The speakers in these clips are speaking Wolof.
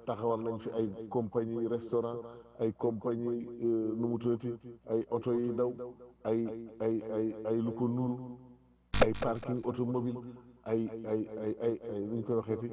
taxawal nañ fi ay compagnie restaurant ay compagnie nu mu tuddati ay oto yi daw ay ay ay ay lu ko nuru ay parking automobile ay ay ay ay ay nu ñu koy waxeeti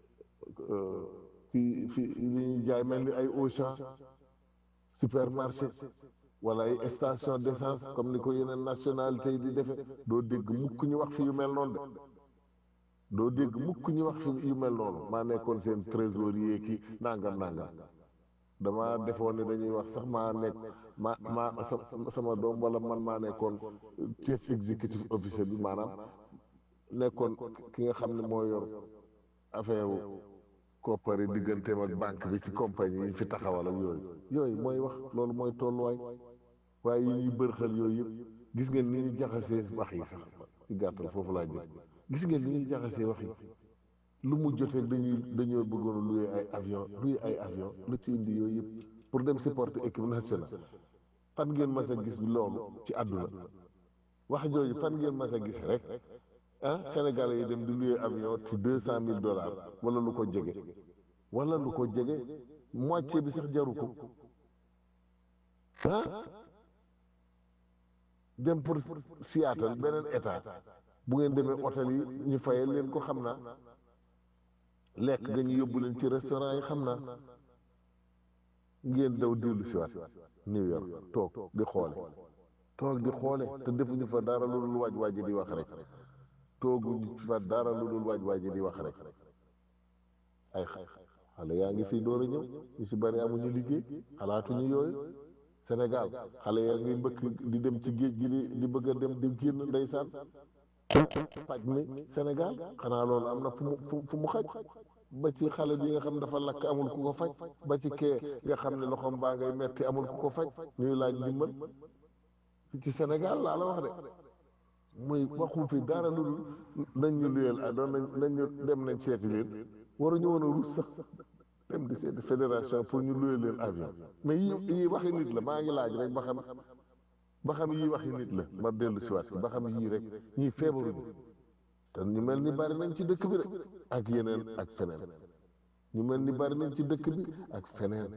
fii fii li ñuy jaay mel ni ay Auchan supermarché wala ay station d'essence comme ni ko yeneen nationalité yi di defe doo dégg mukk ñu wax fi yu mel noonu de doo dégg mukk ñu wax fi yu mel noonu maa nekkoon seen trésorier ki nangam nangam dama defoon ne dañuy wax sax maa nekk ma ma sama doom wala man maa nekkoon chef exécutif officier bi maanaam nekkoon ki nga xam ne moo yor affaire koppari digganteem ak banque bi ci compagnie yi fi taxawal ak yooyu yooyu mooy wax loolu mooy tolluwaay waaye yi ñuy bërxal yooyu yëpp gis ngeen ni ñuy jaxasee wax yi sax ci gàttal foofu laa jëm gis ngeen ni ñuy jaxasee wax yi lu mu jotee dañuy dañoo bëggoon a louer ay avion louer ay avion lu ci indi yooyu yëpp pour dem supporter équipe nationale fan ngeen mas a gis loolu ci àdduna wax jooju fan ngeen mas a gis rek ah Sénégalais yi dem di louer avion ci deux cent mille dollars wala lu ko jege wala lu ko jege moitié bi sax jaru ko ah dem pour Seattle beneen état bu ngeen demee hôtel yi ñu fayal leen ko xam naa lekk ga ñu yóbbu leen ci restaurant yi xam naa ngeen daw dellu si waat New York toog di xoole toog di xoole te defuñu fa dara lu dul waaj waaj di wax rek tooguñu fa dara lu dul waaj waaj di wax rek ay xale yaa ngi fii door a ñëw ñu si bari amuñu liggéey xalaatuñu yooyu Sénégal xale yaa ngi mbëkk di dem ci géej gi di di bëgg a dem di génn ndeysaan paj mi Sénégal xanaa loolu am na fu mu fu mu xaj ba ci xale bi nga xam dafa lakk amul ku ko faj ba ci kee nga xam ne loxoom baa ngay metti amul ku ko faj ñuy laaj ndimbal ci Sénégal laa la wax de muy waxu fi dara lu dul nañ ñu luyeel a doon nañ nañ ñu dem nañ seeti leen waruñu woon a ruus sax dem di seeti fédération pour ñu luyeel leen avion mais yi yii waxi nit la maa ngi laaj rek ba xam ba xam yii waxi nit la ma dellu si waat si ba xam yii rek ñii feebaruñu te ñu mel ni bari nañ ci dëkk bi rek ak yeneen ak feneen ñu mel ni bari nañ ci dëkk bi ak feneen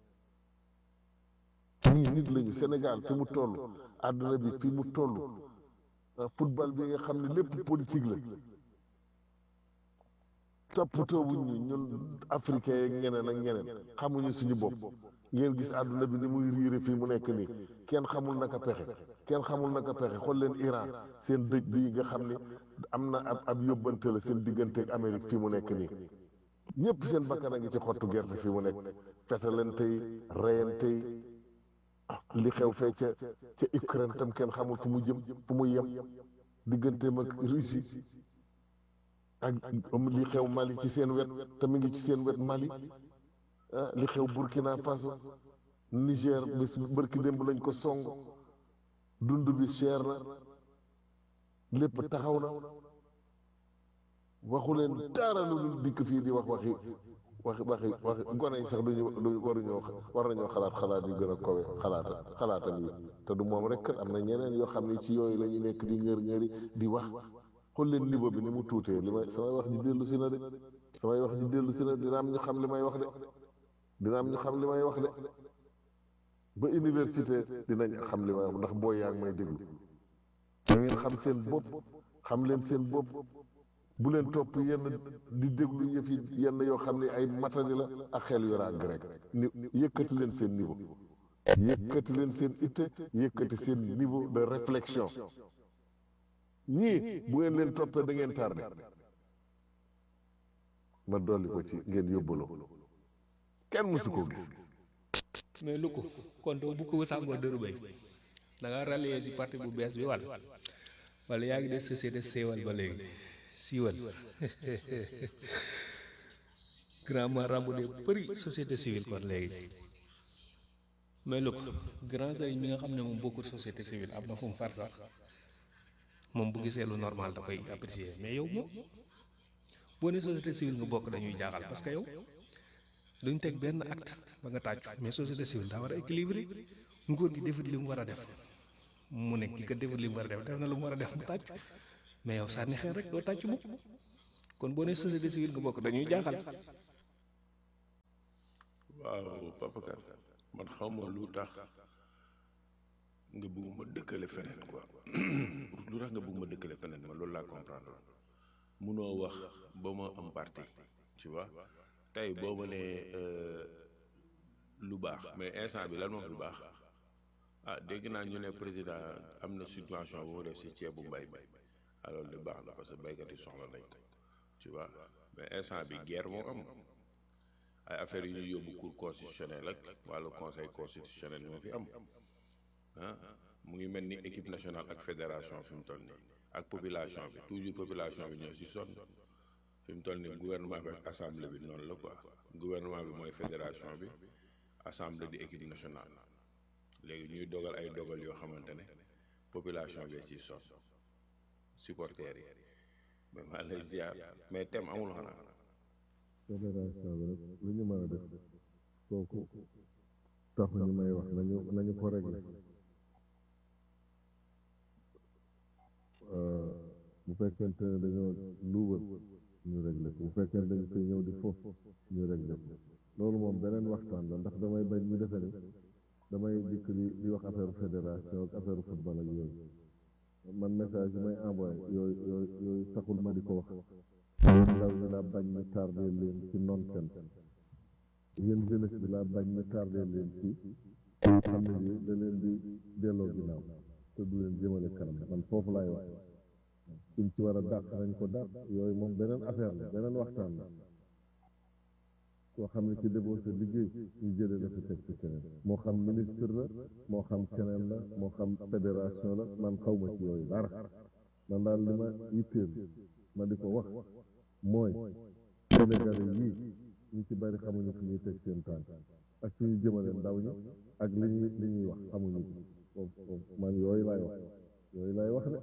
ñii nit lañu Sénégal fi mu toll àdduna bi fi mu toll football bi nga xam ne lépp politique la toppatoo wuñ ñu ñun africain yeeg ñeneen ak ñeneen xamuñu suñu bopp ngeen gis àdduna bi ni muy riire fii mu nekk nii kenn xamul naka pexe kenn xamul naka pexe xool leen Iran seen dëj bii nga xam ne am na ab ab yóbbante la seen digganteeg Amérique fii mu nekk nii ñëpp seen bakkan a ngi ci xottu gerte fii mu nekk fetalante yi reyante yi li xew fee ca ca Ukraine tam kenn xamul fu mu jëm fu mu yem digganteem ak Russie ak li xew Mali ci seen wet te mi ngi ci seen wet Mali ah li xew Burkina Faso Niger bis bërki démb lañ ko song dund bi cher na lépp taxaw na waxu leen dara lu dul dikk fii di wax waxi waxi waxi waxi gone yi sax duñu duñu waruñoo war nañoo xalaat xalaat yu gën a kowe xalaata xalaatam yi te du moom rek kat am na ñeneen yoo xam ne ci yooyu la ñu nekk di ngër ngëri di wax xool leen niveau bi ni mu tuutee li may samay wax ji dellu si na de samay wax ji dellu si na dina am ñu xam li may wax de dina am ñu xam li may wax de ba université dinañ xam li may wax ndax boo yaa ngi may déglu da ngeen xam seen bopp xam leen seen bopp bu leen topp yenn di déglu yëf yi yenn yoo xam ne ay matadi la ak xel yu ràgg rek ni yëkkati leen seen niveau yëkkati leen seen itte yëkkati seen niveau de réflexion ñii bu ngeen leen toppee da ngeen tardé ma dolli ko ci ngeen yóbbaloo kenn mësu koo gis mais lu ko kon doo bu ko sàngoo dëru bay da nga rallier si parti bu bees bi wala wala yaa ngi def société séewal ba léegi siiwal grand marabout de bëri société civile kon léegi mais lu ko grand sëriñ mi nga xam ne moom bokkul société civile am na fu mu far sax moom bu gisee lu normal da koy apprécier mais yow moom boo ne société civile nga bokk dañuy jaaxal parce que yow duñ teg benn acte ba nga tàccu mais société civile daa war a équilibré nguur gi defut li mu war a def mu ne ki ko defut li mu war a def def na lu mu war a def mu tàccu mais yow sànni xeer rek doo tàccu mukk kon boo ne société civile nga bokk dañuy jaaxal waaw Papa Kane man xaw ma lu tax nga bëgg ma dëkkale feneen quoi lu tax nga bëgg ma dëkkale feneen ma loolu laa comprendre munoo wax ba ma am parti tu vois tey boo ma nee lu baax mais instant bi lan moom lu baax ah dégg naa ñu ne président am na subvention bu mu def si ceebu mbay mi alors de baax na parce que baykat yi soxla nañ ko tu vois mais instant bi guerre moo am ay affaires yu ñuy yóbbu cour constitutionnel ak wàllu conseil constitutionnel moo fi am ah mu ngi mel ni équipe nationale ak fédération fi mu toll nii ak population bi toujours population bi ñoo si sonn fi mu toll nii gouvernement bi ak assemblée bi noonu la quoi gouvernement bi mooy fédération bi assemblée di équipe nationale léegi ñuy dogal ay dogal yoo xamante ne population bi ci sonn supporters yi mais maa lay ziar mais thème amul xanaa. fédération bi rek lu ñu mën a def kooku tax ñu may wax nañu nañu ko réglé bu fekkente ne dañoo luubal ñu réglé ko bu fekkente dañu koy ñëw di foofu ñu réglé ko loolu moom beneen waxtaan la ndax damay bañ ñu defe ni damay dikk di di wax affaire fédération ak affaire football ak yooyu man message yi may envoyé yooyu yooyu yooyu taxul ma di ko wax yéen ndaw ñi laa bañ ñu tardé leen ci nonsense yéen jeunesse bi laa bañ ñu tardé leen ci xam ne yi da leen di delloo ginnaaw te du leen jëmale kanam man foofu laay wax suñ ci war a dàq nañ ko dàq yooyu moom beneen affaire la beneen waxtaan la koo xam ne ci defoo sa liggéey ñu jëlee la fi teg ci keneen moo xam ministre la moo xam keneen la moo xam fédération la man xaw ma ci yooyu dara man daal li ma yitteel ma di ko wax mooy Sénégalais yii ñu ci bari xamuñu fi ñuy teg seen tànk ak fi ñu jëmale ndaw ñi ak li ñuy li ñuy wax xamuñu ko foofu foofu man yooyu laay wax yooyu laay wax de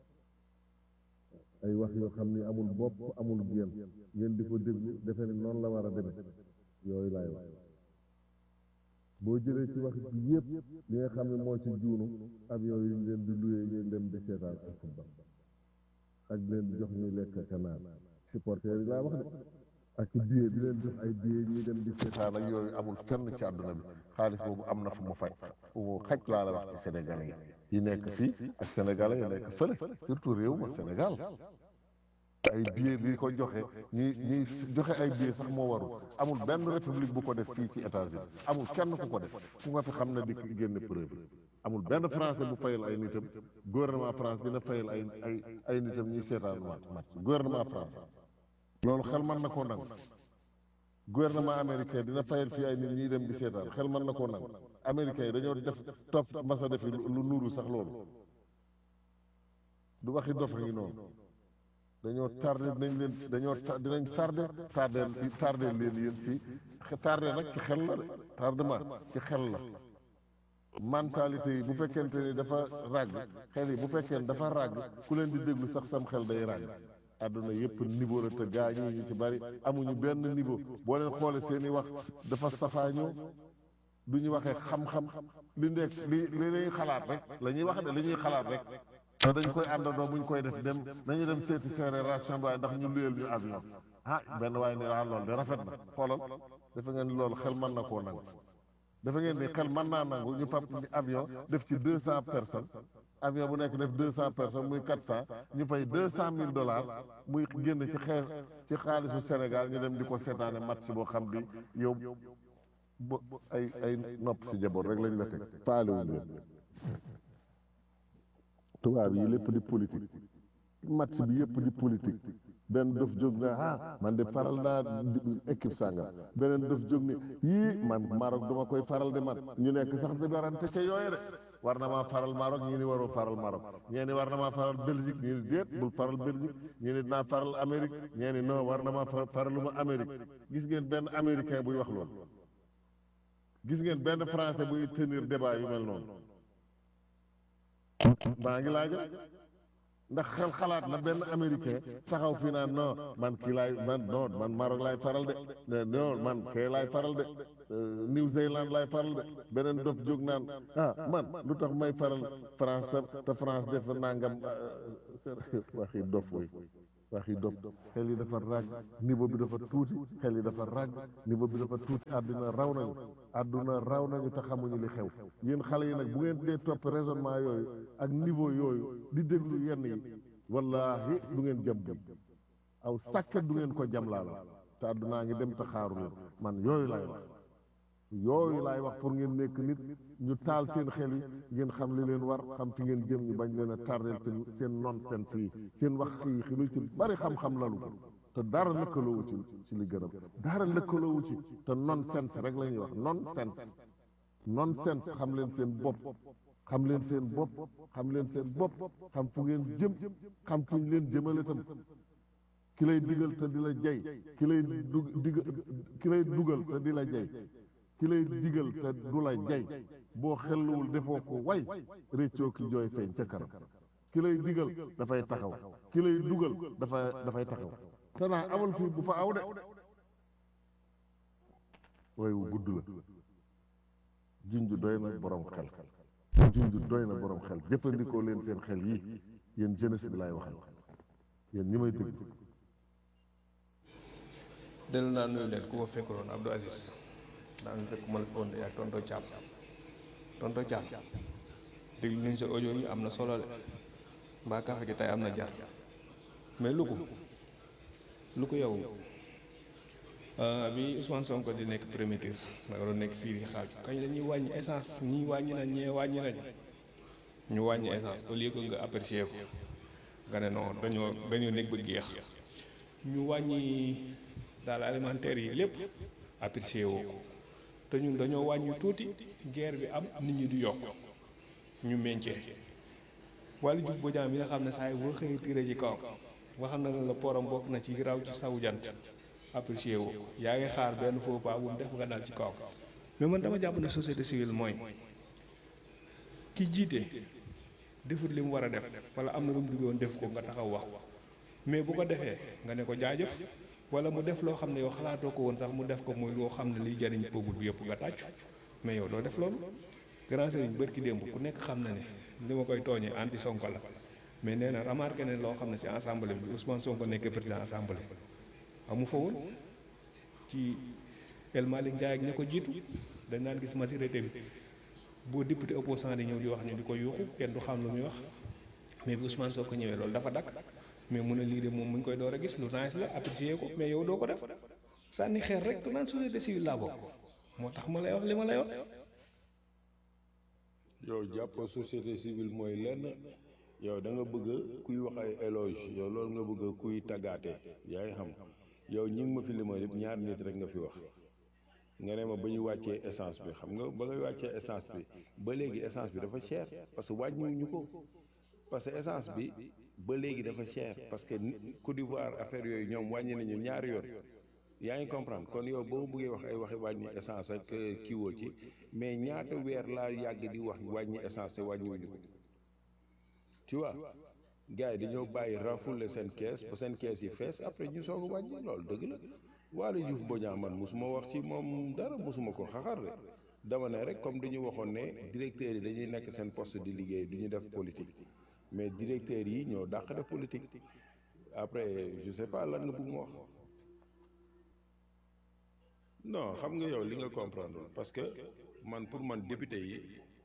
ay wax yoo xam ni amul bopp amul génn ngeen di ko déglu defe ni noonu la war a demee yooyu laay wax boo jëlee ci wax ji yëpp li nga xam ne moo ci juunu avion yi ñu leen di luyee ngeen dem di seetaan ak football ak leen di jox ñuy lekk ak naan supporters yi laa wax de ak billet di leen jox ay billet ñuy dem di seetaan ak yooyu amul fenn ci àdduna bi xaalis boobu am na fu mu faj fu mu xaj laa la wax ci Sénégalais yi yi nekk fii ak Sénégalais yi nekk fële surtout réew ma Sénégal ay billet di ko joxe ñuy ñuy joxe ay billet sax moo warul amul benn république bu ko def fii ci États-Unis amul kenn ku ko def ku nga fi xam ne di génne preuve amul benn français bu fayal ay nitam gouvernement France dina fayal ay ay ay nitam ñuy seetaan match gouvernement français loolu xel mën na koo nangu gouvernement américain dina fayal fii ay nit ñuy dem di seetaan xel mën na koo nangu américain yi dañoo def topp masa defi lu nuuru sax loolu du waxi dof a ngi noonu dañoo tardé nañ leen dañoo dinañ tardé tardé tardé leen yéen ci tardé nag ci xel la de tardement ci xel la mentalité yi bu fekkente ni dafa ràgg xel yi bu fekkee ni dafa ràgg ku leen di déglu sax sam xel day ràgg àdduna yëpp niveau la te gaa ñi ñu ci bari amuñu benn niveau boo leen xoolee seen i wax dafa safaañoo du ñu waxee xam-xam li nekk li li ñuy xalaat rek la ñuy wax de li ñuy xalaat rek te dañ koy àndandoo bu ñu koy def dem nañu dem seeti fédération waaye ndax ñu luyeel ñu avion ah benn waaye ni ah loolu de rafet na xoolal dafa ngeen ni loolu xel mën na koo nangu dafa ngeen ni xel mën naa nangu ñu pap avion def ci deux cent personnes avion bu nekk def deux cent personnes muy quatre cent ñu fay deux cent mille dollars muy génn ci xeer ci xaalisu Sénégal ñu dem di ko seetaane match boo xam bi yow bo ay ay nopp si jaboot rek lañ la teg faalewuñ leen tubaab yi lépp di politique match bi yëpp di politique benn dof jóg na ah man de faral naa équipe sàngam beneen dof jóg ne yii man Maroc duma koy faral de man ñu nekk sax di darante ca yooye de war na maa faral Maroc ñii ni waroo faral Maroc ñee ni war na maa faral Belgique ñii ni déet bul faral Belgique ñii ni dinaa faral Amérique ñee ni non war na maa faraluma Amérique gis ngeen benn américain buy wax loolu gis ngeen benn français buy tenir débat yu mel noonu maa ngi laaj rek ndax xel xalaat na benn américain taxaw fii naan non man kii laay man non man Maroc laay faral de non man kee laay faral de New Zealand laay faral de beneen dof jóg naan ah man lu tax may faral France te France def nangam waxi dof woy waxi dof xel yi dafa ràgg niveau bi dafa tuuti xel yi dafa ràgg niveau bi dafa tuuti àdduna raw nañu àdduna raw nañu te xamuñu li xew yéen xale yi nag bu ngeen dee topp raisonnement yooyu ak niveau yooyu di déglu yenn yi wallahi du ngeen jam jam aw sàkket du ngeen ko jam laa la te àddunaa ngi dem te xaaru leen man yooyu laay wax yooyu laay wax pour ngeen nekk nit ñu taal seen xel yi ngeen xam li leen war xam fi ngeen jëm ñu bañ leen a tardeel ci seen nonsense yi seen wax yi lu ci bari xam-xam lalu ko te dara lëkkaloowu ci ci li gërëm dara lëkkaloowu ci te nonsense rek la ñuy wax nonsense nonsense xam leen seen bopp xam leen seen bopp xam leen seen bopp xam fu ngeen jëm xam fu ñu leen jëmale tam ki lay digal te di la jey ki lay du dig ki lay dugal te di la jey ki lay digal te du la jey boo xelluwul defoo ko way réccoo ki jooy feeñ ca kanam ki lay digal dafay taxaw ki lay dugal dafa dafay taxaw te naa amal fii bu fa aw de way wu gudd la junj doy na borom xel junj doy na borom xel jëfandikoo leen seen xel yi yéen jeunesse bi laay waxal yéen ñi may dégg dellu naa nuyu leen ku ma fekkuloon Abdou Aziz daa ñu fekk ma la fi woon de ak tonto Thiam tonto Thiam déglu nañ sa audio yi am na solo de mbaa kafe gi tey am na jar mais lu ko lu ko yow bi Ousmane Sonko di nekk premier tour da nga doon nekk fii di xaaju kañ la ñuy wàññi essence ñii wàññi nañ ñee wàññi nañ ñu wàññi essence au lieu que nga apprécier ko nga ne non dañoo dañoo nekk ba geex ñu wàññi daal alimentaire yi lépp apprécier woo ko te ñun dañoo wàññi tuuti guerre bi am nit ñi di yokk ñu meñcee wàllu juf bojaam bi nga xam ne saa yi boo xëyee tiré ci kaw waxam na la porom bokk na ci raw ci sawu jant apprécier woo ko yaa ngi xaar benn faux pas bu mu def nga dal ci kaw mais man dama jàpp ne société civile mooy ki jiite defut li mu war a def wala am na lu mu duggoon def ko nga taxaw wax ko mais bu ko defee nga ne ko jaajëf wala mu def loo xam ne yow xalaatoo ko woon sax mu def ko muy loo xam ne liy jariñ peuple bi yëpp nga tàccu mais yow doo def loolu grand sëriñ bërki démb ku nekk xam na ne li ma koy tooñee anti sonko la mais nee na remarqué ne loo xam ne ci assemblée bi Ousmane Sonko nekk président assemblée amu fa woon ci El Malick Ndiaye ak ña ko jiitu dañ naan gis majorité bi boo député opposant di ñëw di wax ñu di ko yuuxu kenn du xam lu muy wax mais bi Ousmane Sonko ñëwee loolu dafa dakk mais mu ne lii de moom mu ngi koy door a gis lu nice la apprécier ko mais yow doo ko def sànni xeer rek te naan société civile laa bokk moo tax ma lay wax li ma lay wax. yow jàppoo société civile mooy lenn yow da nga bëgg kuy wax ay éloge yow loolu nga bëgg kuy taggaate yaa ngi xam yow ñi ngi ma fi limal yëpp ñaar nit rek nga fi wax nga ne ma ba ñu wàccee essence bi xam nga ba nga wàccee essence bi ba léegi essence bi dafa cher parce que wàññiwuñu ko parce que essence bi ba léegi dafa cher parce que Côte d'Ivoire affaire yooyu ñoom wàññi nañu ñaari yoon yaa ngi comprendre kon yow boo bëggee wax ay waxi wàññi essence ak kiiwoo ci mais ñaata weer laa yàgg di wax wàññi essence te wàññiwuñu ko tu vois gars yi dañoo bàyyi renfouler seen kees ba seen kees yi fees après ñu soog a wàññi loolu dëgg la Waly Diouf Bodiang man mosuma wax ci moom dara mosuma ko xaxar de dama ne rek comme dañu waxoon ne directeurs yi dañuy nekk seen poste di liggéey du ñu def politique mais directeurs yi ñoo dàq def politique après je sais pas lan nga bëgg ma wax non xam nga yow li nga comprendre parce que man pour man député yi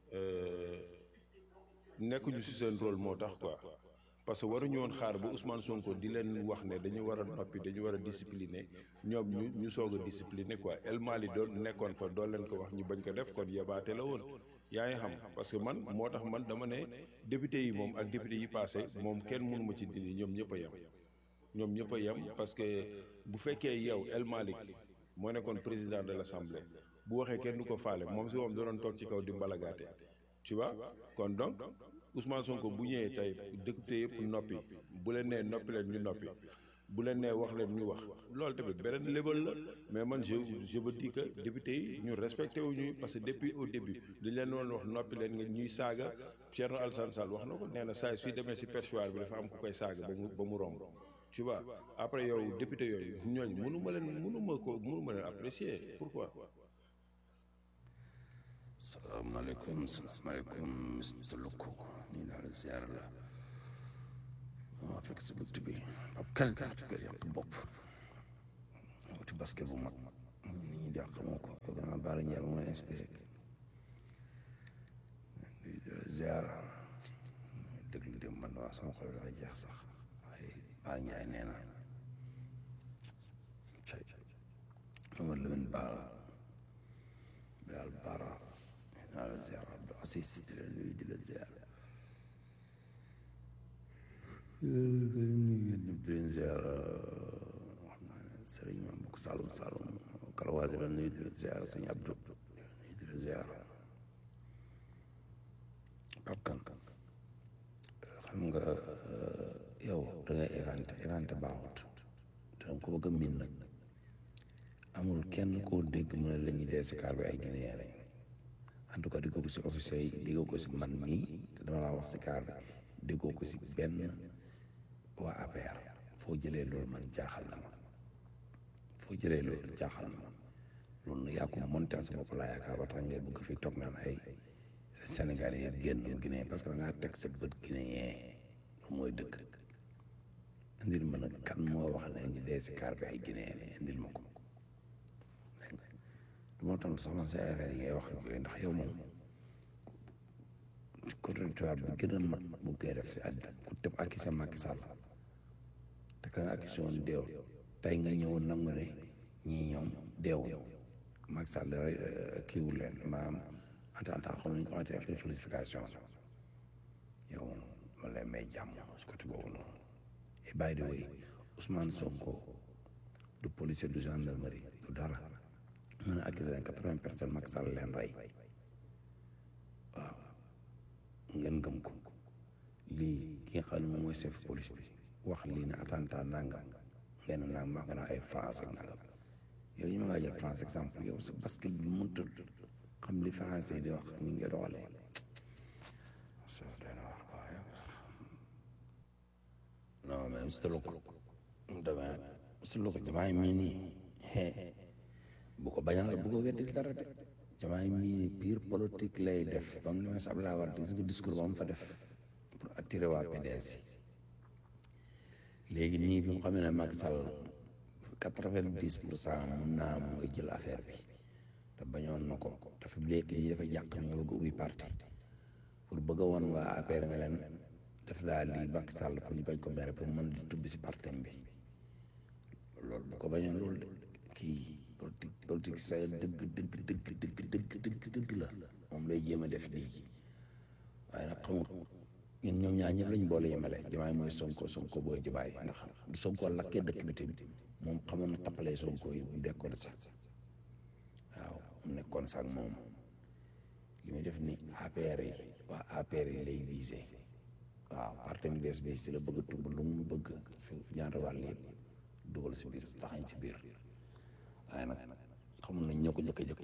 nekkuñu ci seen rôle moo tax quoi parce que waruñu woon xaar ba Ousmane Sonko di leen wax ne dañu war a noppi dañu war a discipliner ñoom ñu ñu soog a discipliner quoi El Mali doon nekkoon fa doo leen ko wax ñu bañ ko def kon yabaate la woon yaa ngi xam parce que man moo tax man dama ne député yi moom ak député yi passé moom kenn mënu ma ci dindi ñoom ñëpp a yem ñoom ñëpp a yem parce que bu fekkee yow El Malick moo nekkoon président de l' assemblée bu waxee kenn du ko faale moom si moom da doon toog ci kaw di mbalagaate tu vois kon donc Ousmane Sonko bu ñëwee tey député yëpp noppi bu leen nee noppi leen ñu noppi bu leen nee wax leen ñu wax loolu tamit beneen level la mais man je je veux dire que député yi ñu respecté wu ñuy parce que depuis au début dañ leen doon wax noppi leen nga ñuy saaga Thierno Alassane Sall wax na ko nee na saa suy demee si perchoir bi dafa am ku koy saaga ba mu ba mu romb tu vois après yow député yooyu ñooñ mënu ma leen mënu ma ko mënu ma leen apprécier pourquoi salaamaaleykum salaamaaleykum Mr Loko nii naa la ziar la maa fekk si bunt bi ab kan kaatu kër yàpp bopp wuti basket bu mag ñu ni ñi di xamoo ko ko gën a baara njaay bu ma inspiré di ziar déglu dem man waa sama xol dafa jeex sax waaye baara njaay nee na cay Omar Lamine Baara Bilal Baara naa la ziar Abdou Assis di la nuyu di la ziar di leen ziar wax naa ne sëriñ ma mbokk Saloum Saloum Kalawa di la nuyu di la ziar sëñ Abdou di la nuyu di la ziar Pape Kane xam nga yow da ngay éventé éventé baaxut te danga ko bëgg a miin nag amul kenn koo dégg mu ne la ñuy dee si kaar bi ay Guinéen lañ en tout cas di ko si officier yi déggoo ko si man mii te dama laa wax si kaar bi déggoo ko si benn waa APR foo jëlee loolu man jaaxal na ma foo jëlee loolu jaaxal na ma loolu nag yaa ko monté sa bopp laa yaakaar ba tax ngay bëgg fi toog naan ay Sénégalais yëpp génn Guinée parce que da ngaa teg sa bët Guinéen loolu mooy dëkk indil ma nag kan moo wax ne ñu dee si kaar bi ay Guinéen indil ma ko dégg nga du ma tontu sax man sa affaire yi ngay wax ak yooyu ndax yow moom contradictoire bi gën a mag bu koy def si àddina ku tëb ak sa Macky Sall te ka nga accusé woon deew tey nga ñëwoon nangu ne ñii ñoom deew Macky Sall kiiwul leen maanaam en tant que xam nañ ko waxee affaire falsification yow moom man lay may jàmm si côté boobu noonu et by the way Ousmane Sonko du policier du gendarmerie du dara mën a accusé leen quatre-vingts personnes Macky Sall leen rey waaw ngeen gëm ko lii ki nga xam ne moom mooy chef police bi wax lii ne attentat nangam ngeen nangam wax nga ne ay France ak nangam yow ñu ma ngaa jël France exemple yow sa basket bi mënta xam li français yi di wax ñu ngi doxalee non mais monsieur Loko dama monsieur Loko jamaay mii nii bu ko bañal bu ko weddil dara de jamaay mii pure politique lay def ba mu ne ma sa Abdoulaye Wade gis nga discours ba mu fa def pour attirer waa PDS yi léegi nii bi mu xamee ne Macky Sall quatre-vingt-dix pour cent mun naa mooy jël affaire bi te bañoon na ko dafa léegi ñi dafa jàq ñu bëgg ubbi parti pour bëgg a woon waa APR nga leen def daal lii Macky Sall pour ñu bañ ko mere pour mën di tubbi si partem bi loolu bu ko bañoon loolu de kii politique politique sa dëgg dëgg dëgg dëgg dëgg dëgg dëgg la moom lay jéem a def lii waaye nag xamul ñun ñoom ñaar ñëpp lañ boole yemale jamaay mooy sonko sonko booy jubaay ndax du sonko lakkee dëkk bi tamit moom xamoon na tappalee sonko yi bu dekkoon sax waaw mu nekkoon sax moom li muy def ni APR yi waa APR yi lay visé waaw parti bi bees bi si la bëgg a tubb lu mu bëgg fi ñaata wàll yëpp dugal si biir taxañ si biir waaye nag xamul nañ ñoo ko jëkk jëkk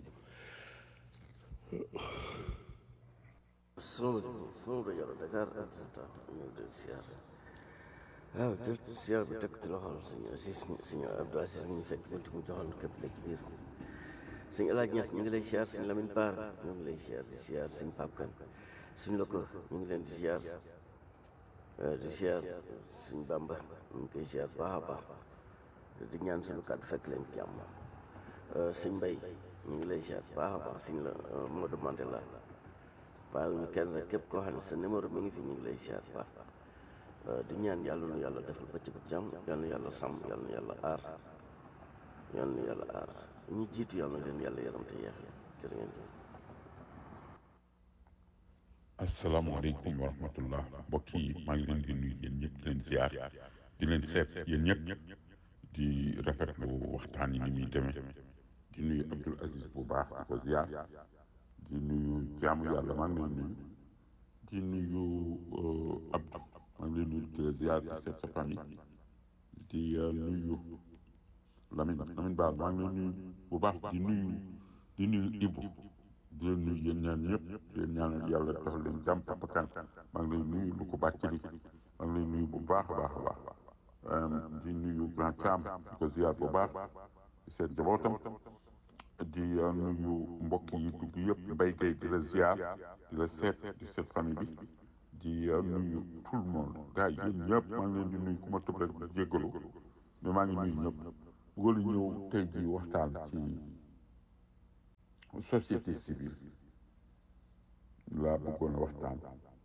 salaamaaleykum sama rajo Dakar ak Dakar ñu ngi leen di siyaar waaw jël siyaar bi teg ci loxol suñu Aziz suñu Abdou Aziz mi ñu fekk bunti mu joxoon képp léegi biir suñu El Hadj Niass ñu ngi lay siyaar suñu Lamine Bara ñu ngi lay siyaar di siyaar suñu Pape Kane suñu Loko ñu ngi leen di siyaar di siyaar suñu Bamba ñu ngi koy siyaar baax a baax di ñaan suñu kàddu fekk leen jàmm suñu Mbay ñu ngi lay siyaar baax a baax suñu la Modou Mandela waaye ñu kenn rek képp koo xam ne sa numéro mi ngi fi ñu ngi lay siyaar baax di ñaan yàlla nu yàlla defal bëccëgu jàmm yàlla na yàlla sàmm yàlla na yàlla aar yàlla na yàlla aar ñi jiitu yàlla na leen yàlla yaram te yeex ya jërë ngeen jëf asalaamaaleykum wa rahmatullah mbokk yi maa ngi leen di nuyu yéen ñëpp di leen ziar di leen seet yéen ñëpp di rafetlu waxtaan yi ni muy demee di nuyu Abdoul Aziz bu baax di ko ziar di nuyu jaamu yàlla maa ngi lay nuyu di nuyu Abdou maa ngi lay nuyu di la ziar di seet sa famille di nuyu Lamine Lamine Ba maa ngi lay nuyu bu baax di nuyu di nuyu Ibou di leen nuyu yéen ñaan ñëpp di leen ñaanal yàlla defal leen jàmm Papa Kane maa ngi lay nuyu lu ko bàcc li maa ngi lay nuyu bu baax a baax a baax di nuyu Grand Thiam di ko ziar bu baax di seet jabootam di nuyu mbokk yi dugg yëpp mbay gay di la ziar di la seet di seet famille bi di nuyu tout le monde gars yi yéen ñëpp maa ngi leen di nuyu ku ma tëb rek jéggalu mais maa ngi nuyu ñëpp bëggoon ñëw tey jii waxtaan ci société civile laa bëggoon a waxtaan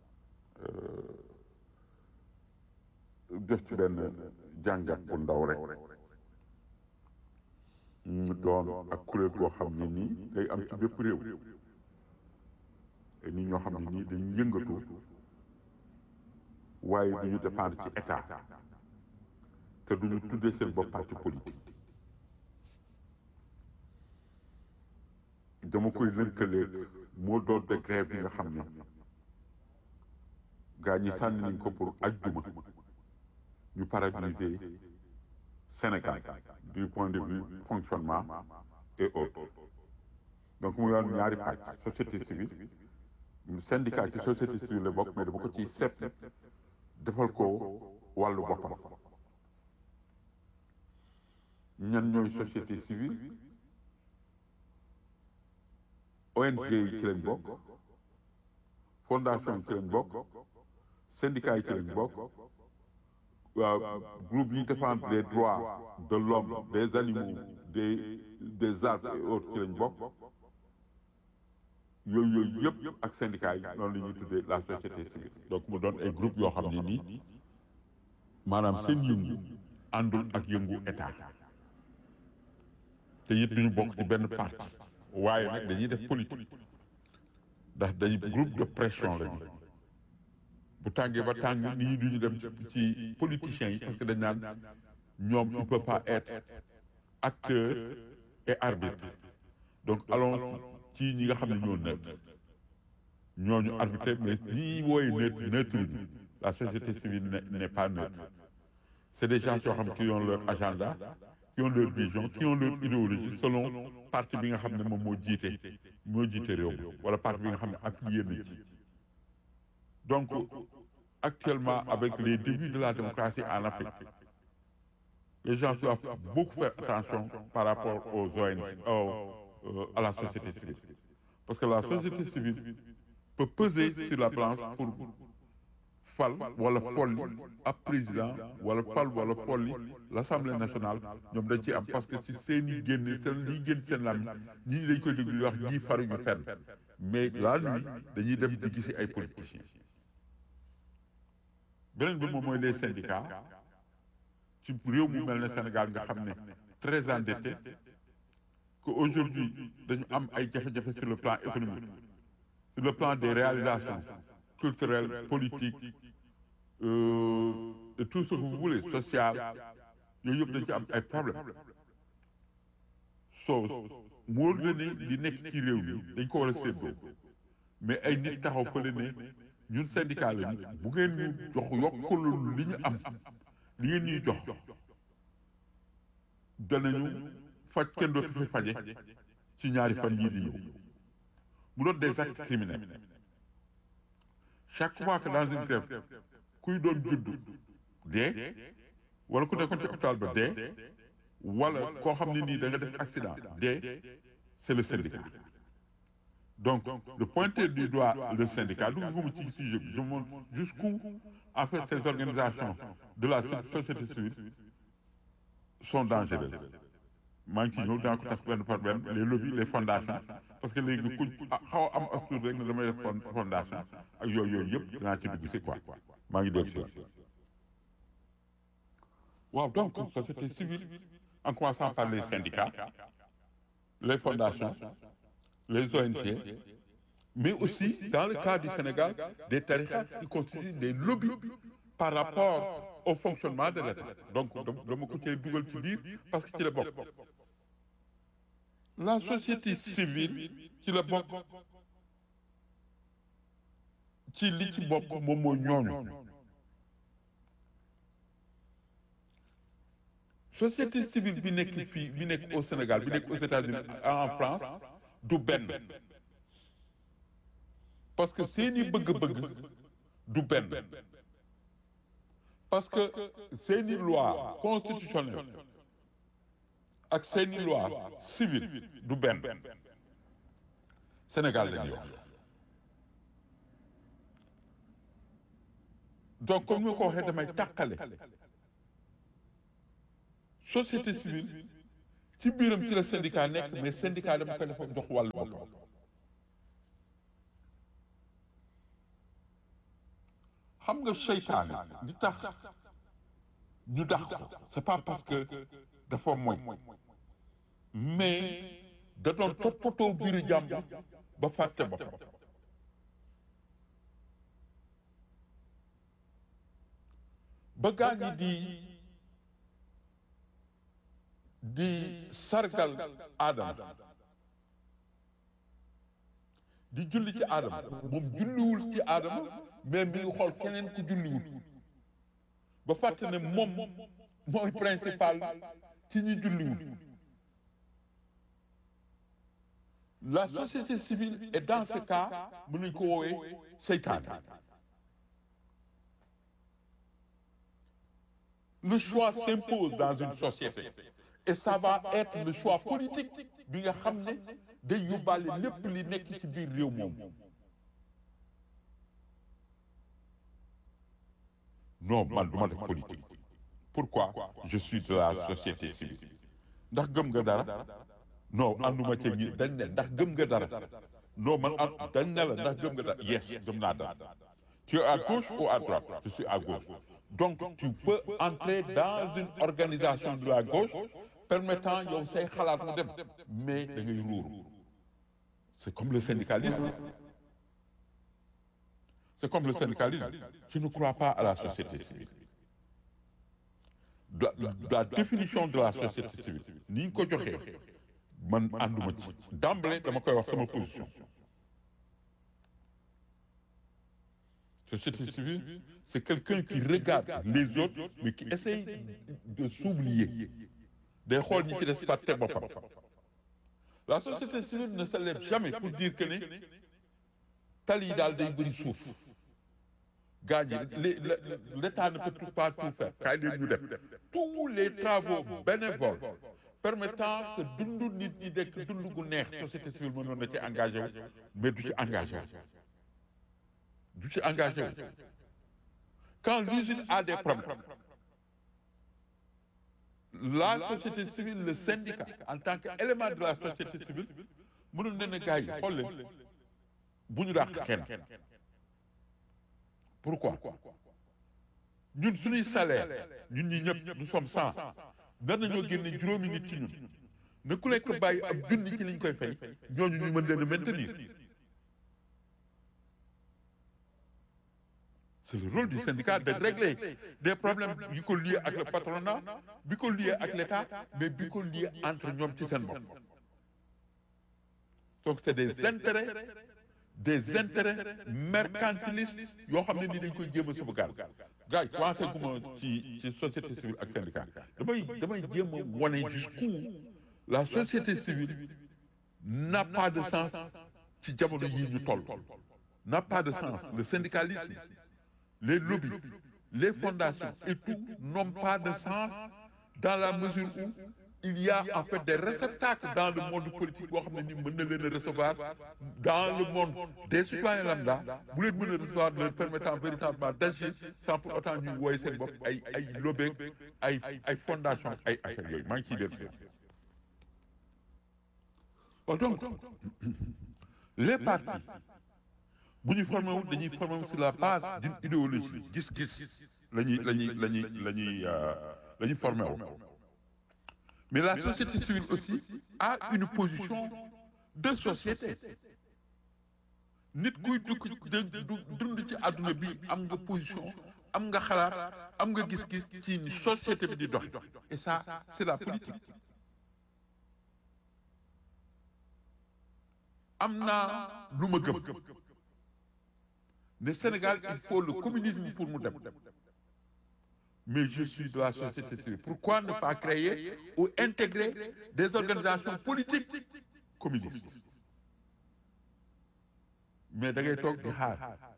def ci benn jàngat bu ndaw rek mu doon ak kuréel goo xam ne nii day am ci bépp réew te nit ñoo xam ne nii dañuy yëngatu waaye duñu dépendre ci état te duñu tuddee seen bopp parti politique dama koy lënkaleeg moo doon de grève yi nga xam ne gaa ñi sànni nañ ko pour ajjuma ñu paralyser Sénégal du point de vue fonctionnement et autres donc mu yoon ñaari pàcc société civile syndicat ci société civile la bokk mais dama ko ciy sepp defal ko wàllu boppam ñan ñooy société civile ONG yi ci lañ bokk fondation yi ci lañ bokk syndicat yi ci lañ bokk waaw groupe yi défendre les droits de l'homme des animaux des des arbres et autres ci lañ bokk yooyu yooyu yëpp ak syndicat yi noonu la ñuy tuddee la société civile donc mu doon ay groupe yoo xam ne nii maanaam seen yëngu àndul ak yëngu état te it duñu bokk ci benn parti waaye nag dañuy def politique ndax dañuy groupe de pression lañu bu tàngee ba tàng nit ñi duñu dem ci politiciens yi parce que dañ naan ñoom il peut pas être acteur et arbitre donc allons ci ñi nga xam ne ñoo neutre ñooñu arbitré mais ñi wooye neutre neutre ñu la société civile n'est pas neutre c'est des gens yoo xam qui ont leur agenda qui ont leur vision qui ont leur idéologie selon parti bi nga xam ne moom moo jiite moo jiite réew mi wala parti bi nga xam ne affilié na ci donc actuellement avec les débuts de la démocratie en Afrique les gens doivent beaucoup faire attention par rapport aux ONG euh, à la société civile parce que la société civile peut peser sur la balance pour fal wala folli ab président wala fal wala folli l'Assemblée nationale ñoom dañ ci am parce que ci seen i génne seen liy génn seen lam ñii dañ koy déglu di wax ñii faruñu fenn mais la nuit dañuy dem di gisi ay politiciens beneen bi moom mooy les syndicats ci réew mu mel ne Sénégal nga xam ne très endetté que aujourd'hui dañu am ay jafe-jafe sur le plan économique sur le plan des réalisations culturelles politiques euh, et tout ce que vous voulez social yooyu yëpp dañ ci am ay problèmes soo moo nga ne li nekk ci réew mi dañ ko war a séddoo mais ay nit taxaw fële ne ñun syndicat lañu bu ngeen ñu jox yokkulul li ñu am li ngeen ñuy jox danañu faj kenn dootu fi faje ci ñaari fan yii di ñëw mu doon des actes criminels chaque fois que dans une grève kuy doon judd dee wala ku nekkoon ci hôpital ba dee wala koo xam ne nii da nga def accident dee c'est le syndicat donc de pointer du doigt le syndicat dugguma ci sujet bi je montre jusqu'où en fait ces organisations de la société civile sont dangereuses maa ngi ci ñëw dinaa ko tas benn par benn les lobbies les fondations parce que léegi ku xaw a am astuut rek ne damay def fondation ak yooyu yooyu yëpp dinaa ci dugg si quoi maa ngi dégg si waaw donc société civile en commençant par les syndicats les fondations les ONG mais aussi dans le cas du Sénégal des tariqas qui constituent des lobbies par rapport au fonctionnement de l'État donc dama ko cee dugal ci biir parce que ci la bokk la société civile ci la bokk ci li ci bokk moom mooy ñooñu société civile bi nekk fii bi nekk au Sénégal bi nekk aux États-Unis en France du benn parce que seeni bëgg-bëgg du benn parce que seeni loi constitutionnelle ak seeni loi civile du benn Sénégal la ñuy wax donc comme ni ma ko waxee damay tàqale société civile ci biiram ci la syndicat nekk mais syndicat dama koy dafa jox wàllu boppam xam nga seytaane li tax ñu dax ko c'est pas parce que dafa moy mais da doon toppatoo biiru jàmbur ba fàtte boppam ba gaa ñi di di sargal aadama di julli ci aadama moom julliwul ci aadama mais mi ngi xool keneen ku julliwul ba fàtte ne moom mooy principal ci ñi julliwul la société civile est dans ce cas mën nañu ko woowee seytaane le choix s'impose dans une société et ça va être le choix politique bi nga xam ne day yóbbaale lépp li nekk ci biir réew moom non man du ma def politique pourquoi je suis de la société civile ndax gëm nga dara non ànduma ca ñi dañ ne ndax gëm nga dara non man an dañ ne la ndax gëm nga dara yes gëm naa dara tu es à gauche ou à droite je suis à gauche donc tu peux entrer dans une organisation de la gauche permettant yow say xalaat mu dem mais da ngay ruuru c'est comme le syndicalisme c'est comme le syndicalisme je ne crois pas à la société civile la, la, la définition de la société civile ni ñu ko joxee man ànduma ci d'emblée dama koy wax sama position société civile c'est quelqu'un qui regarde les autres mais qui essaye de s'oublier day xool ñi ci des fàtte boppam la société civile ne se lève jamais pour dire que ne tali yi daal day bëri suuf gaa ñi l'État ne peut pas tout faire kaay leen ñu def tous les travaux bénévoles permettant que dundu nit ñi dekk dund gu neex société civile mënoon na ci engagé wu mais du ci engagé wu du ci engagé wu quand l'usine a des problèmes la société civile le syndicat en tant qu'élément de la société civile mënul ne ne gars yi xool leen bu ñu dàq kenn pourquoi ñun suñuy salaire ñun ñi ñëpp nous sommes cent nar nañoo génne juróomi nit ci ñun ne ku nekk bàyyi ab junni ci liñ koy fay ñooñu ñu mën leen a maintenir c'est le rôle du syndicat de régler des problèmes yi ko lié ak le patronat bi ko lié ak l'État mais bi ko lié entre ñoom ci seen bopp donc c'est des intérêts des intérêts mercantilistes yoo xam ne ni dañ koy jéem a sauvegarder gars yi commencé guma ci ci société civile ak syndicat damay damay jéem a wane jusqu'où la société civile n'a pas de sens ci jamono yii ñu toll n'a pas de sens le syndicalisme les lobbies les fondations et tout n'ont pas de sens dans la mesure où il y a en fait des réceptacles dans le monde politique boo xam ne ni mën na leen a recevoir dans le monde des citoyens lambda bu leen mën a recevoir leur permettant véritablement d'agir sans pour autant ñuy wooye seen bopp ay ay lobbeeg ay ay fondation ay affaires yooyu maa ngi ciy def bon donc les partis bu ñu formé wu dañuy formé wu sur la base d'une idéologie gis-gis la ñuy la ñuy la ñuy la ñuy la ñuy formé wu mais la société civile aussi a une position de société nit kuy dugg dund ci àdduna bi am nga position am nga xalaat am nga gis-gis ci ni société bi di dox et ça c'est la politique am naa lu ma gëm ne Sénégal il faut le communisme pour mu dem mais je suis de la société civile pourquoi ne pas créer ou intégrer des organisations politiques communistes mais da ngay toog di xaar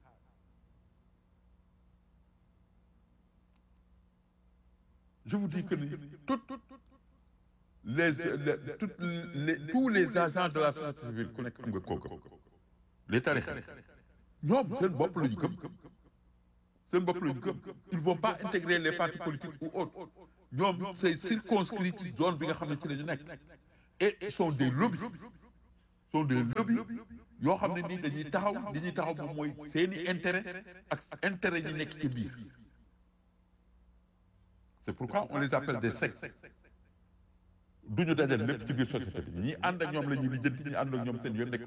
je vous dis que ni toutes les les toutes les tous les agents de la société civile ku nekk am nga kooku les tarixa ñoom seen bopp la ñu gëm seen bopp lañu gëm ils vont pas intégrer les partis politiques ou autres ñoom c'est circonscrit ci zone bi nga xam ne ci la ñu nekk et ils sont des lobbies sont des lobbies yoo xam ne nii dañuy taxaw li ñuy taxaw moom mooy seeni intérêt ak intérêt ñi nekk ci biir c'est pourquoi on les appelle des sectes du ñu dajal lépp ci biir société bi ñi ànd ak ñoom la ñuy lijjanti ñi ànd ak ñoom seen yoon nekk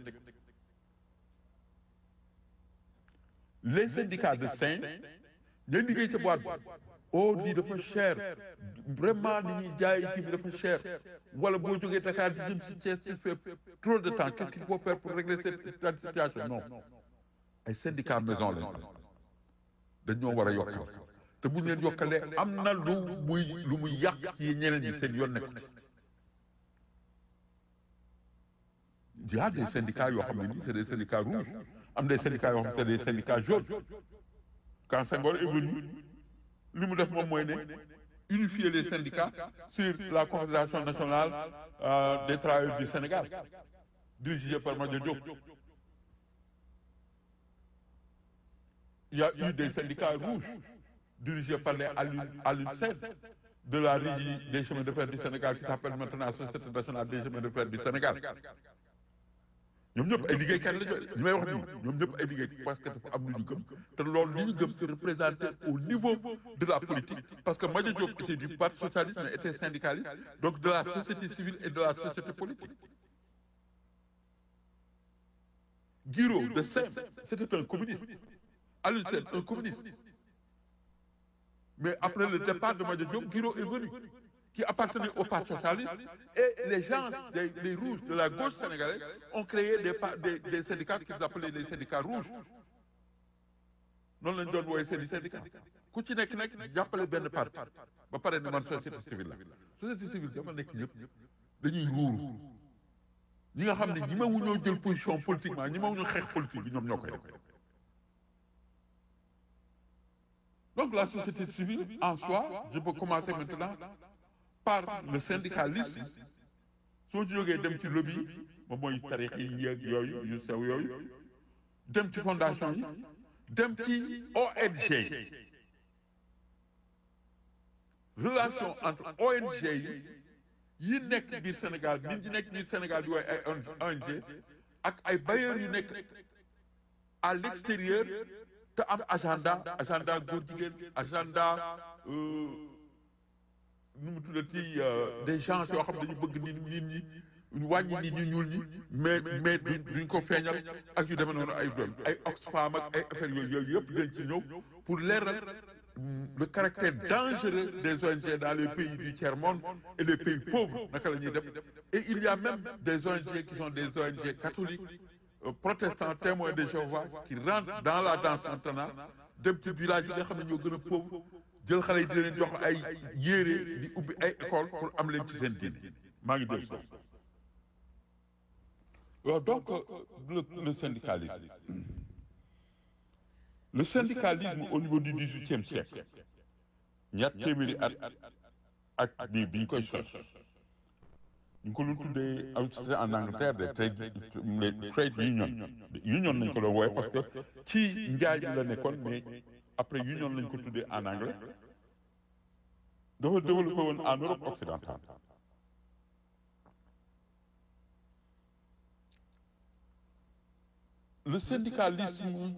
les syndicats de Saint ñooy liggéey ca boîte bi oh lii dafa cher vraiment li ñuy jaay kii bi dafa cher wala boo jógee Dakar di jëm si Thiès tu fais trop de temps qu'est-ce qu'il faut faire pour régler cette situation non ay syndicats maison lañ am dañoo war a yokkal te bu ñu leen yokkalee am na lu muy lu muy yàq ci ñeneen ñi seen yoon nekk il y a des syndicats yoo xam ne nii c'est des syndicats rouges am des syndicats yoo xam ne c'est des syndicats jaunes quand Senghor est venu li mu def moom mooy ne unifier les syndicats sur la confédération nationale euh, des travailleurs du Sénégal dirigée par Madio Diop il y a eu des syndicats rouges dirigés par les Alioune Sène de la régie des chemins de fer du Sénégal qui s'appelle maintenant Société nationale des chemins de fer du Sénégal ñoom ñëpp ay liggéeykat la ñu ñu may wax nii ñoom ñëpp ay liggéey parce que dafa am lu ñu gëm te loolu li ñu gëm c'est représenté au niveau de la politique parce que Madia Diop était du parti socialiste mais était syndicaliste donc de la société civile et de la société politique Guiro de Sem c'était un communiste Alioune Sène un communiste mais après le départ de Madia Diop Guiro est venu qui appartenait au Parti socialiste, et les gens, des, les rouges de la gauche sénégalaise, ont créé des, des, des syndicats qu'ils appelaient les syndicats rouges. noonu lañ doon wooye seen i syndicat ku ci nekk nekk jàppale benn parti ba pare ne man société civile la société civile dafa nekk ñëpp dañuy ruuru ñi nga xam ne ñi ma wu ñoo jël position politiquement ñi ma wu ñu xeex politique bi ñoom ñoo koy def donc la société civile en soi je peux commencer maintenant par le syndicalisme soo ci jógee dem ci lobby moom mooy tarix yi yeeg yooyu yu sew yooyu dem ci fondation yi dem ci ONG relation entre ONG yi yi nekk biir Sénégal nit ñi nekk biir Sénégal di wooye ay ONG ak ay bailleurs yu nekk à l'extérieur te am agenda agenda góor jigéen agenda nu mu tuddati des gens yoo xam dañu bëgg nit nit ñi wàññi nit ñu ñuul ñi mais mais duñ ko feeñal ak yu demee noonu ay doon ay Oxfam ak ay affaires yooyu yooyu yëpp dañ ci ñëw pour leeral le caractère dangereux des ONG dans les pays du tiers-monde et les pays pauvres naka la ñuy def et il y a même des ONG qui sont des ONG catholiques protestants témoins de Jéhovah qui rentrent dans la danse maintenant dem ci village yi nga xam ne ñoo gën a pauvre jël xale yi di leen jox ay yére di ubbi ay école pour am leen ci seen diine maa ngi dégg waaw donc le le syndicalisme le syndicalisme au niveau du dix-huitième siècle ñaar téeméeri at ak bi bi ñu koy sos ñu ko lu tuddee en Angleterre des trade les trade union union nañ ko doon wooye parce que ci njaay bi la nekkoon mais après union lañ ko tuddee en anglais dafa développé woon en Europe occidentale le syndicalisme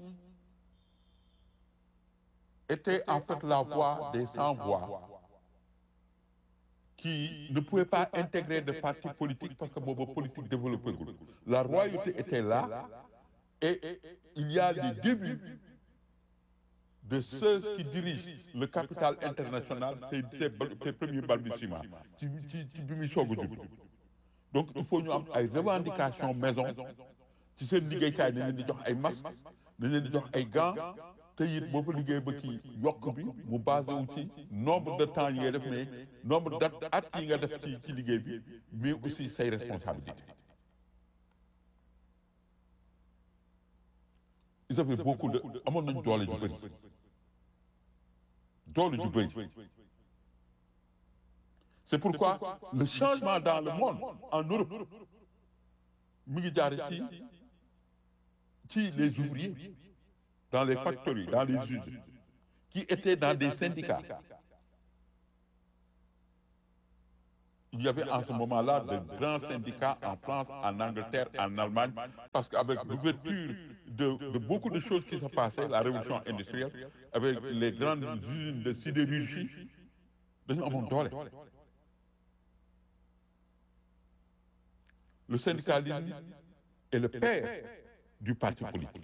était en fait la voix des sans-voix qui ne pouvaient pas intégrer de parti politique parce que boobu politique développé gul la royauté était là et il y a les débuts de ceux qui dirigent le capital international c'est c'est c'est premiers balbutiements ci ci ci bi muy soog a jub donc il faut ñu am ay revendications maison ci seen liggéeykaay nañ leen di jox ay masques nañ leen di jox ay gants te it boo fa liggéey ba kii yokk bi mu basé wu ci nombre de temps yi ngay def mais nombre d' at yi nga def ci ci liggéey bi mais aussi say responsabilités ils avaient beaucoup de amoon nañ doole ju bëri doole ju bëri c'est pourquoi le changement dans le monde en Europe mi ngi jaare ci ci les ouvriers dans les factories dans les usines qui étaient dans des syndicats. Il y avait en ce moment-là de grands syndicats en France, en Angleterre, en Allemagne, parce qu'avec l'ouverture de, de beaucoup de choses qui se passaient, la révolution industrielle, avec les grandes usines de sidérurgie, dañu amoon doole. Le syndicalisme est le père du parti politique.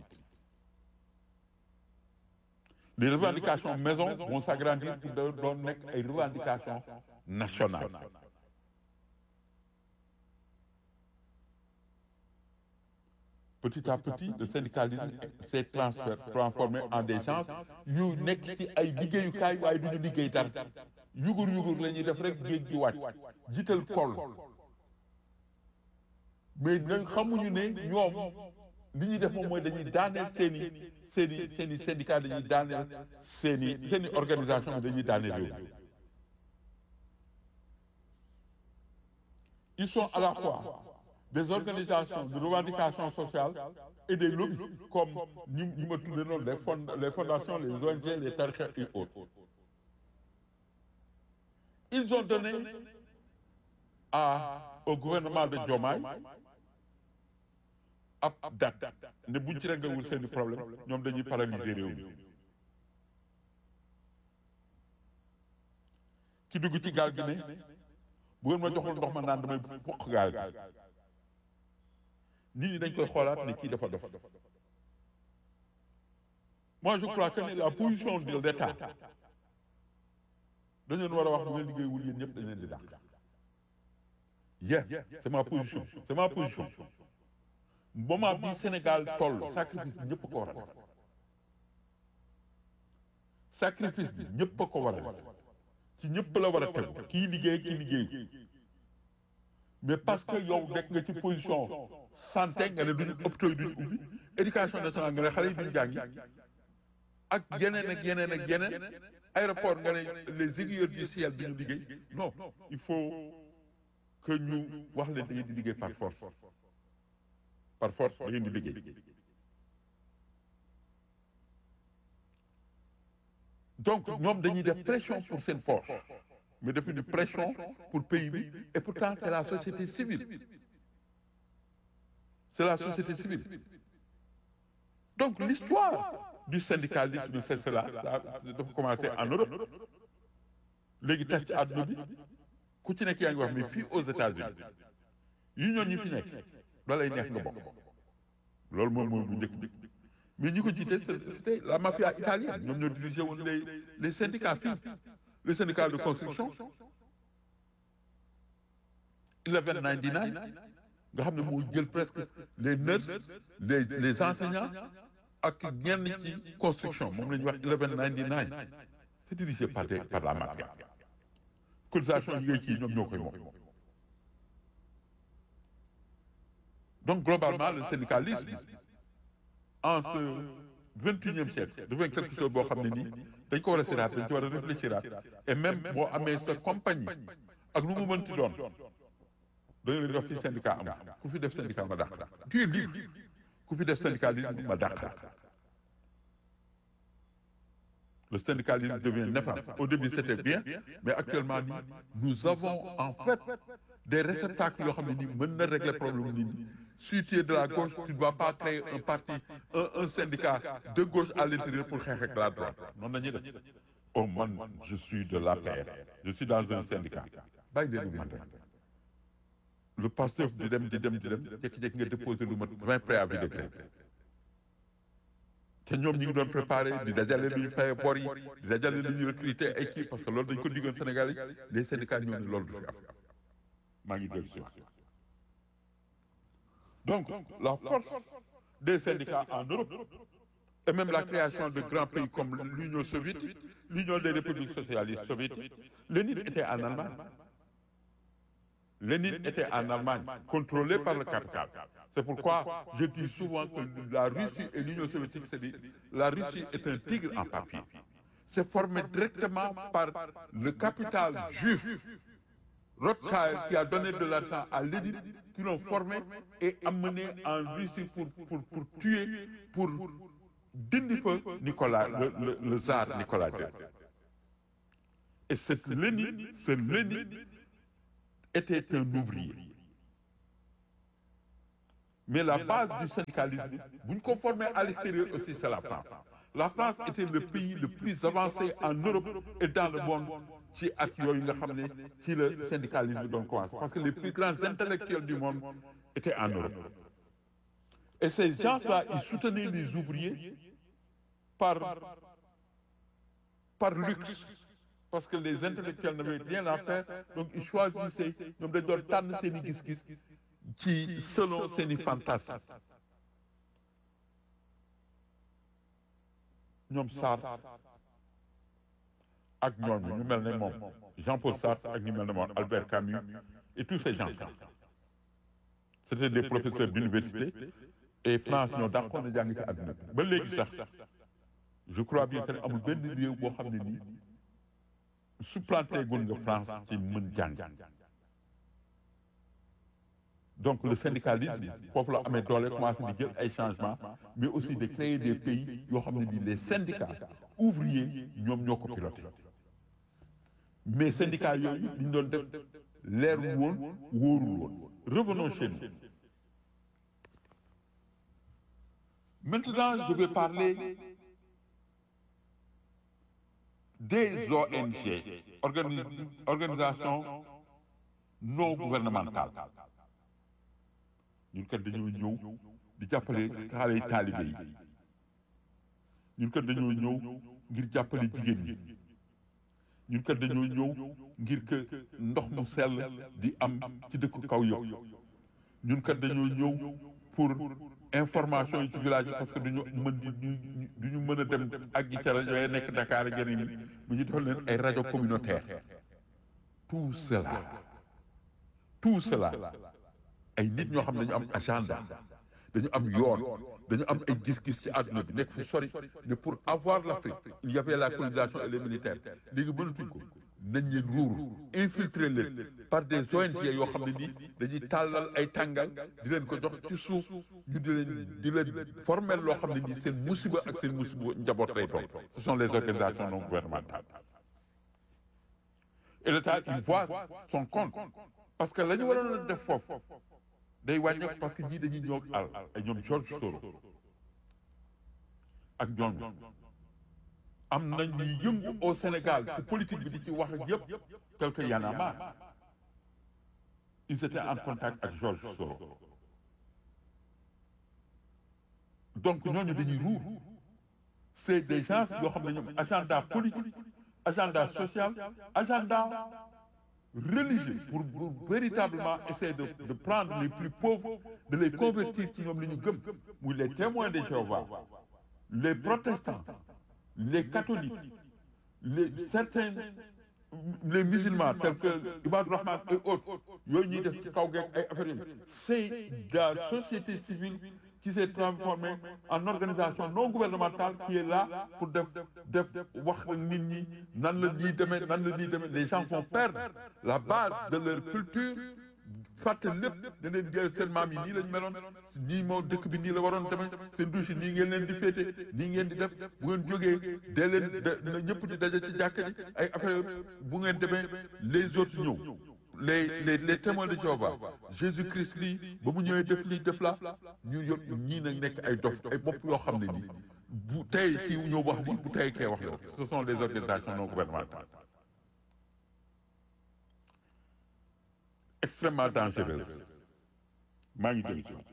Les revendications maison vont s'agrandir pour doon nekk ay revendications nationales. Petit à petit, le syndicalisme s'est transfer- transformé en des gens yu nekk ci ay liggéeyukaay waaye du ñu liggéey dara yugur yugur la ñuy def rek géej gi wàcc jiital kol mais ñoom xamuñu ne ñoom li ñuy def moom mooy dañuy daaneel seen i seen i seen i syndicat dañuy daaneel seen i seen i organisation dañuy daaneel réew mi ils sont à la fois des organisations de revendication sociale et des lobbies comme ñi ñi ma tuddee noonu les fond les fondations les ONG les tariqa et autres ils ont donné à au gouvernement de Diomaye ab date ne buñ ci réglewul seeni problème ñoom dañuy paralyser réew mi ki dugg ci gaal gi ne bu ngeen ma joxul ndox ma naan damay fokk gaal gi nit ñi dañ koy xoolaat ne kii dafa dof moi je crois que ne la position de l'État dañ leen war a wax bu ngeen liggéeyul yéen ñëpp dañ leen di dàq yeah c'est ma position c'est ma position moment bi Sénégal toll sacrifice bi ñëpp ko war a def sacrifice bi ñëpp a ko war a def ci ñëpp la war a tegu kii liggéey kii liggéey mais parce que yow nekk nga ci position santé nga ne duñu hôpitaux yi duñu ubbi éducation nationale nga ne xale yi duñu jàngi ak yeneen ak yeneen ak yeneen aéroport nga ne les aiguilleurs du ciel duñu liggéey non il faut que ñu wax leen da ngeen di liggéey par force par force da ngeen di liggéey donc ñoom dañuy def pression pour seen poche mais defuñu pression pour pays bi et pourtant c'est la société civile c'est la société civile donc l'histoire du syndicalisme c'est cela dafa commencer en Europe léegi tas ci àdduna bi ku ci nekk yaa ngi wax mais fii aux États-Unis yi ñoon ñi fi nekk da lay neex nga bokk loolu moom mooy bu njëkk bi mais ñi ko jiite c'était la mafia italienne ñoom ñoo dirigé woon les les syndicats fii les syndicats de construction eleven ninety nine nga xam ne moo jël presque les nurses les les enseignants ak ñenn ci construction moom la ñuy wax eleven ninety nine c'est dirigé par des par la mafia cotisation yi ngay kii ñoom ñoo koy moom donc globalement le syndicalisme en ce vingt et unième siècle devient quelque chose boo xam ne nii dañ ko war a siraat dañ ci war a réfléchiraat et même boo amee sa compagnie ak lu mu mënti doon da nga leen di wax fii syndicat am ku fi def syndicat ma dàq tu es libre ku fi def syndicalisme ma dàq le syndicalisme devient néfaste au début c'était bien mais actuellement nii nous avons en fait des réceptacles yoo xam ne nii mën na régler problème nit ñi si tu es de la gauche tu ne dois pas créer un parti un un syndicat de gauche à l'intérieur pour xeex ak la droite noonu la ñuy def oh man je suis de l'APR je suis dans un syndicat bàyyi leen lu man rek le pasteur di dem di dem di dem jékki-jékki nga déposer lu mat vingt préavis de grève te ñoom ñi ngi doon préparé di dajale lu ñu fay bor yi di dajale lu ñu recruter ay kii parce que loolu dañ ko diggoon Sénégal yi les syndicats ñoo ne loolu du fi am maa ngi dellu si wax donc la force des syndicats en Europe et même la création de grands pays comme l'Union soviétique l'Union des républiques socialistes soviétiques Lénine était en Allemagne Lénine était en Allemagne contrôlé par le capital c'est pourquoi je dis souvent que la Russie et l'Union soviétique c'est dit la Russie est un tigre en papier c'est formé directement par le capital juif Rothschild qui a donné de l'argent à Lénine qui l'ont formé et amené en Russie pour pour pour tuer pour dindi fa Nicolas le le le tsar Nicolas II et cette Lénine ce Lénine était un ouvrier mais la base du syndicalisme bu ñu ko formé à l'extérieur aussi c'est la France la France était le pays le plus avancé en Europe et dans le monde ci at yooyu nga xam ne ci le syndicalisme doon commencé parce que les plus grands intellectuels du monde étaient en Europe et ces gens-là ils soutenaient les ouvriers par par luxe parce que les intellectuels n'avaient rien à faire donc ils choisissaient ñoom dañ doon tànn seen i gis-gis ci selon seen i fantasmes ñoom Sartre ak ñooñu ñu mel ne moom Jean-Paul Sartre ak ñu mel ne moom Albert Camus et tous ces gens-là c'était des professeurs d'université et France ñoo dàqoon na jàng ci àdduna bi ba léegi sax je crois bien que ne amul benn réew boo xam ne nii supplanté gun nga France ci mën jàng donc le syndicalisme foofu la amee doole commencé di jël ay changements mais aussi de créer des pays yoo xam ne nii les syndicats ouvriers ñoom ñoo ko piloté mais syndicats yooyu li ñu doon def leerul woon wóorul woon revenons chez nous maintenant je vais parler des ONG organi organisation non gouvernementale ñun kat dañoo ñëw di jàppale xale yi taalibe yi ñun kat dañoo ñëw ngir jàppale jigéen ñi ñun kat dañoo ñëw ngir que ndox mu sell di am ci dëkku kaw yokk ñun kat dañoo ñëw pour information yi ci village bi parce que duñu mën di du ñu mën a dem ak gi ca rajo yi nekk Dakar ak yeneen yi bu ñu defal leen ay rajo communautaire tout cela tout cela ay nit ñoo xam ne dañu am agenda dañu am yoon dañu am ay gis-gis ci àdduna bi nekk fu sori mais pour avoir l'Afrique il y avait la colonisation et les militaires léegi mënatuñ ko nañ leen ruuru infiltrer leen par des ONG yoo xam ne nii dañuy tàllal ay tàngal di leen ko jox ci suuf ñu di leen di leen formel loo xam ne nii seen musiba ak seen musiba njaboot lay doon ce sont les organisations non gouvernementales et l'État il voit son compte parce que la ñu waroon a def foofu day wàññeeku parce que ñii dañuy ñëw ak àll ay ñoom George Soros ak ñoom am na ñuy yëngu au Sénégal ci politique bi di ci wax ak yëpp tel que Y en a marre ils étaient en contact ak George Soros donc ñooñu dañuy ruur c'est des gens yoo xam ne ñoom agenda politique agenda social agenda religieux pour, pour véritablement essayer de, de prendre les plus pauvres de les convertir ci ñoom li ñu gëm muy les témoins de Jéhovah les protestants les catholiques les certains les musulmans tels que Ibad Rahman et autres yooyu ñuy def ci kaw geeg ay affaires yooyu c'est la société civile qui s'est transformée en organisation non gouvernementale qui est là pour def def wax nit ñi nan la ñuy demee nan la ñuy demee les gens vont perdre la base de leur culture fàtte lépp ne leen jël seen maam yi nii lañ meloon nii moo dëkk bi nii la waroon demee seen douche yi nii ngeen leen di féete nii ngeen di def bu ngeen jógee dee leen na ñëpp di daje ci jàkka ji ay affaire bu ngeen demee les autres ñëw les les les témoins de Jéhovah Jésus Christ lii ba mu ñëwee def lii def la ñu yor ñii nag nekk ay dof ay bopp yoo xam ne nii bu tey kii ñëw wax lii bu tey kee wax la ce sont les organisations non gouvernementales extrêmement dangereuse maa ngi dégg ci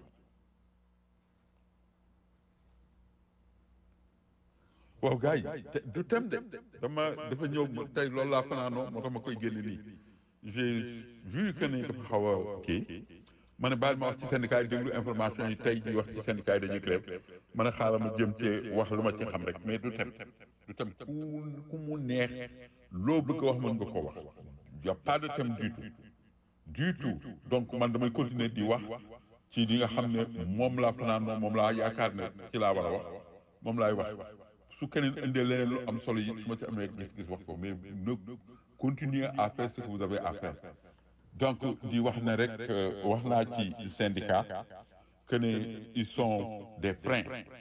waaw gars yi du tem de dama dafa ñëw tey loolu laa fanaanoo moo tax ma koy génne nii j'ai vu que ne dafa xaw a kii ma ne baal ma wax ci syndicat yi déglu information yi tey di wax ci syndicat yi dañuy grève ma ne xaaral ma jëm ci wax lu ma ci xam rek mais du tem du tem ku ku mu neex loo bëgg a wax mën nga ko wax y a pas de thème du tout du tout donc man damay continuer di wax ci li nga xam ne moom laa fanaan moom laa yaakaar ne ci laa war a wax moom laay wax su keneen indee leneen lu am solo yi su ma ci amee gis-gis wax ko mais ne continuez à faire ce que vous avez à faire donc di wax ne rek wax naa ci syndicat que ne ils sont des freins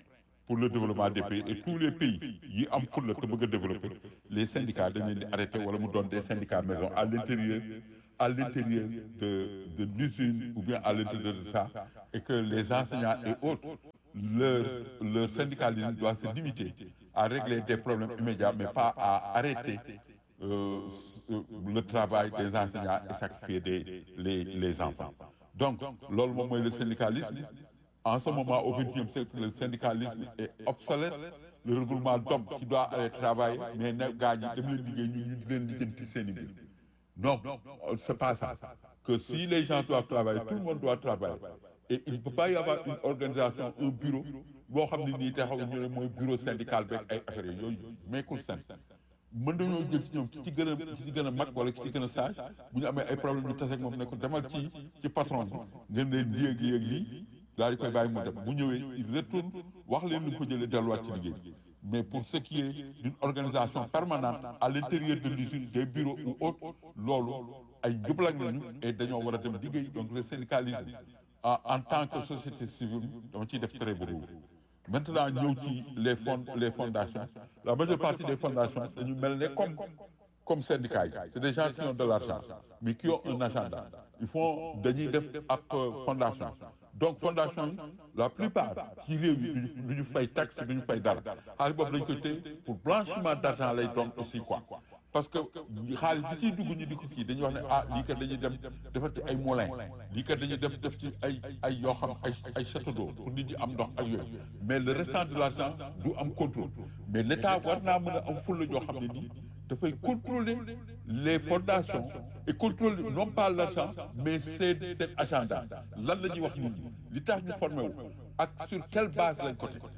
pour le développement des pays et tous les pays yi am fulla te bëgg a développer les syndicats dañ leen di arrêté wala mu doon des syndicats maison à l'intérieur à l'intérieur de de l'usine ou bien à l'intérieur de ça et que les enseignants et autres leur leur syndicalisme doit se limiter à régler des problèmes immédiats mais pas à arrêter euh, le travail des enseignants et sacrifier des les les enfants donc loolu moom mooy le syndicalisme en ce moment au XXIe siècle le syndicalisme est obsolète le regroupement d'hommes qui doit aller travailler mais ne gaa ñi dem leen liggéey ñu ñu di leen lijjanti seen i biir non c'est pas ça que si les gens doivent travailler tout le monde doit travailler et il ne peut pas y avoir une organisation un bureau boo xam ne nii taxaw ñu ne mooy bureau syndical beeg ay affaires yooyu meekul sen mën nañoo jël ci ñoom ki ci gën a ki ci gën a mag wala ki ci gën a saaj bu ñu amee ay problème ñu tase ak moom ne ko demal ci ci patron bi ngeen leen lii ak lii ak lii daal di koy bàyyi mu dem bu ñëwee il retourne wax leen lu ko jëlee delluwaat ci liggéey mais pour ce qui est d'une organisation permanente à l'intérieur de l'usine des bureaux ou autres loolu ay jublag nañu et dañoo war a dem liggéey donc le syndicalisme en en tant que société civile dama ciy def très beaucoup maintenant ñëw ci les fonds les fondations la majeure partie des fondations dañu mel ne comme comme syndicats yi c'est des gens qui ont de l'argent mais qui ont un agenda ils font dañuy def ab fondation donc fondation yi la plupart ci réew yi duñu du ñu fay taxe du ñu fay dara xaalis boobu dañ koy téye pour blanchiment d'argent lay doon aussi quoi parce que xaalis bi ciy dugg ñu di ko kii dañuy wax ne ah lii kat dañuy dem defar ci ay moulin lii kat dañuy def def ci ay ay yoo xam ay ay château d'eau pour nit ñi am ndox ak yooyu mais le restant de l'argent du am contrôle mais l'État war naa mën a am fulla joo xam ne nii dafay contrôler les fondations et contrôler non pas l'argent mais seen seen agenda lan la ñuy wax nit ñi li tax ñu formé wu ak sur quelle base lañ ko teg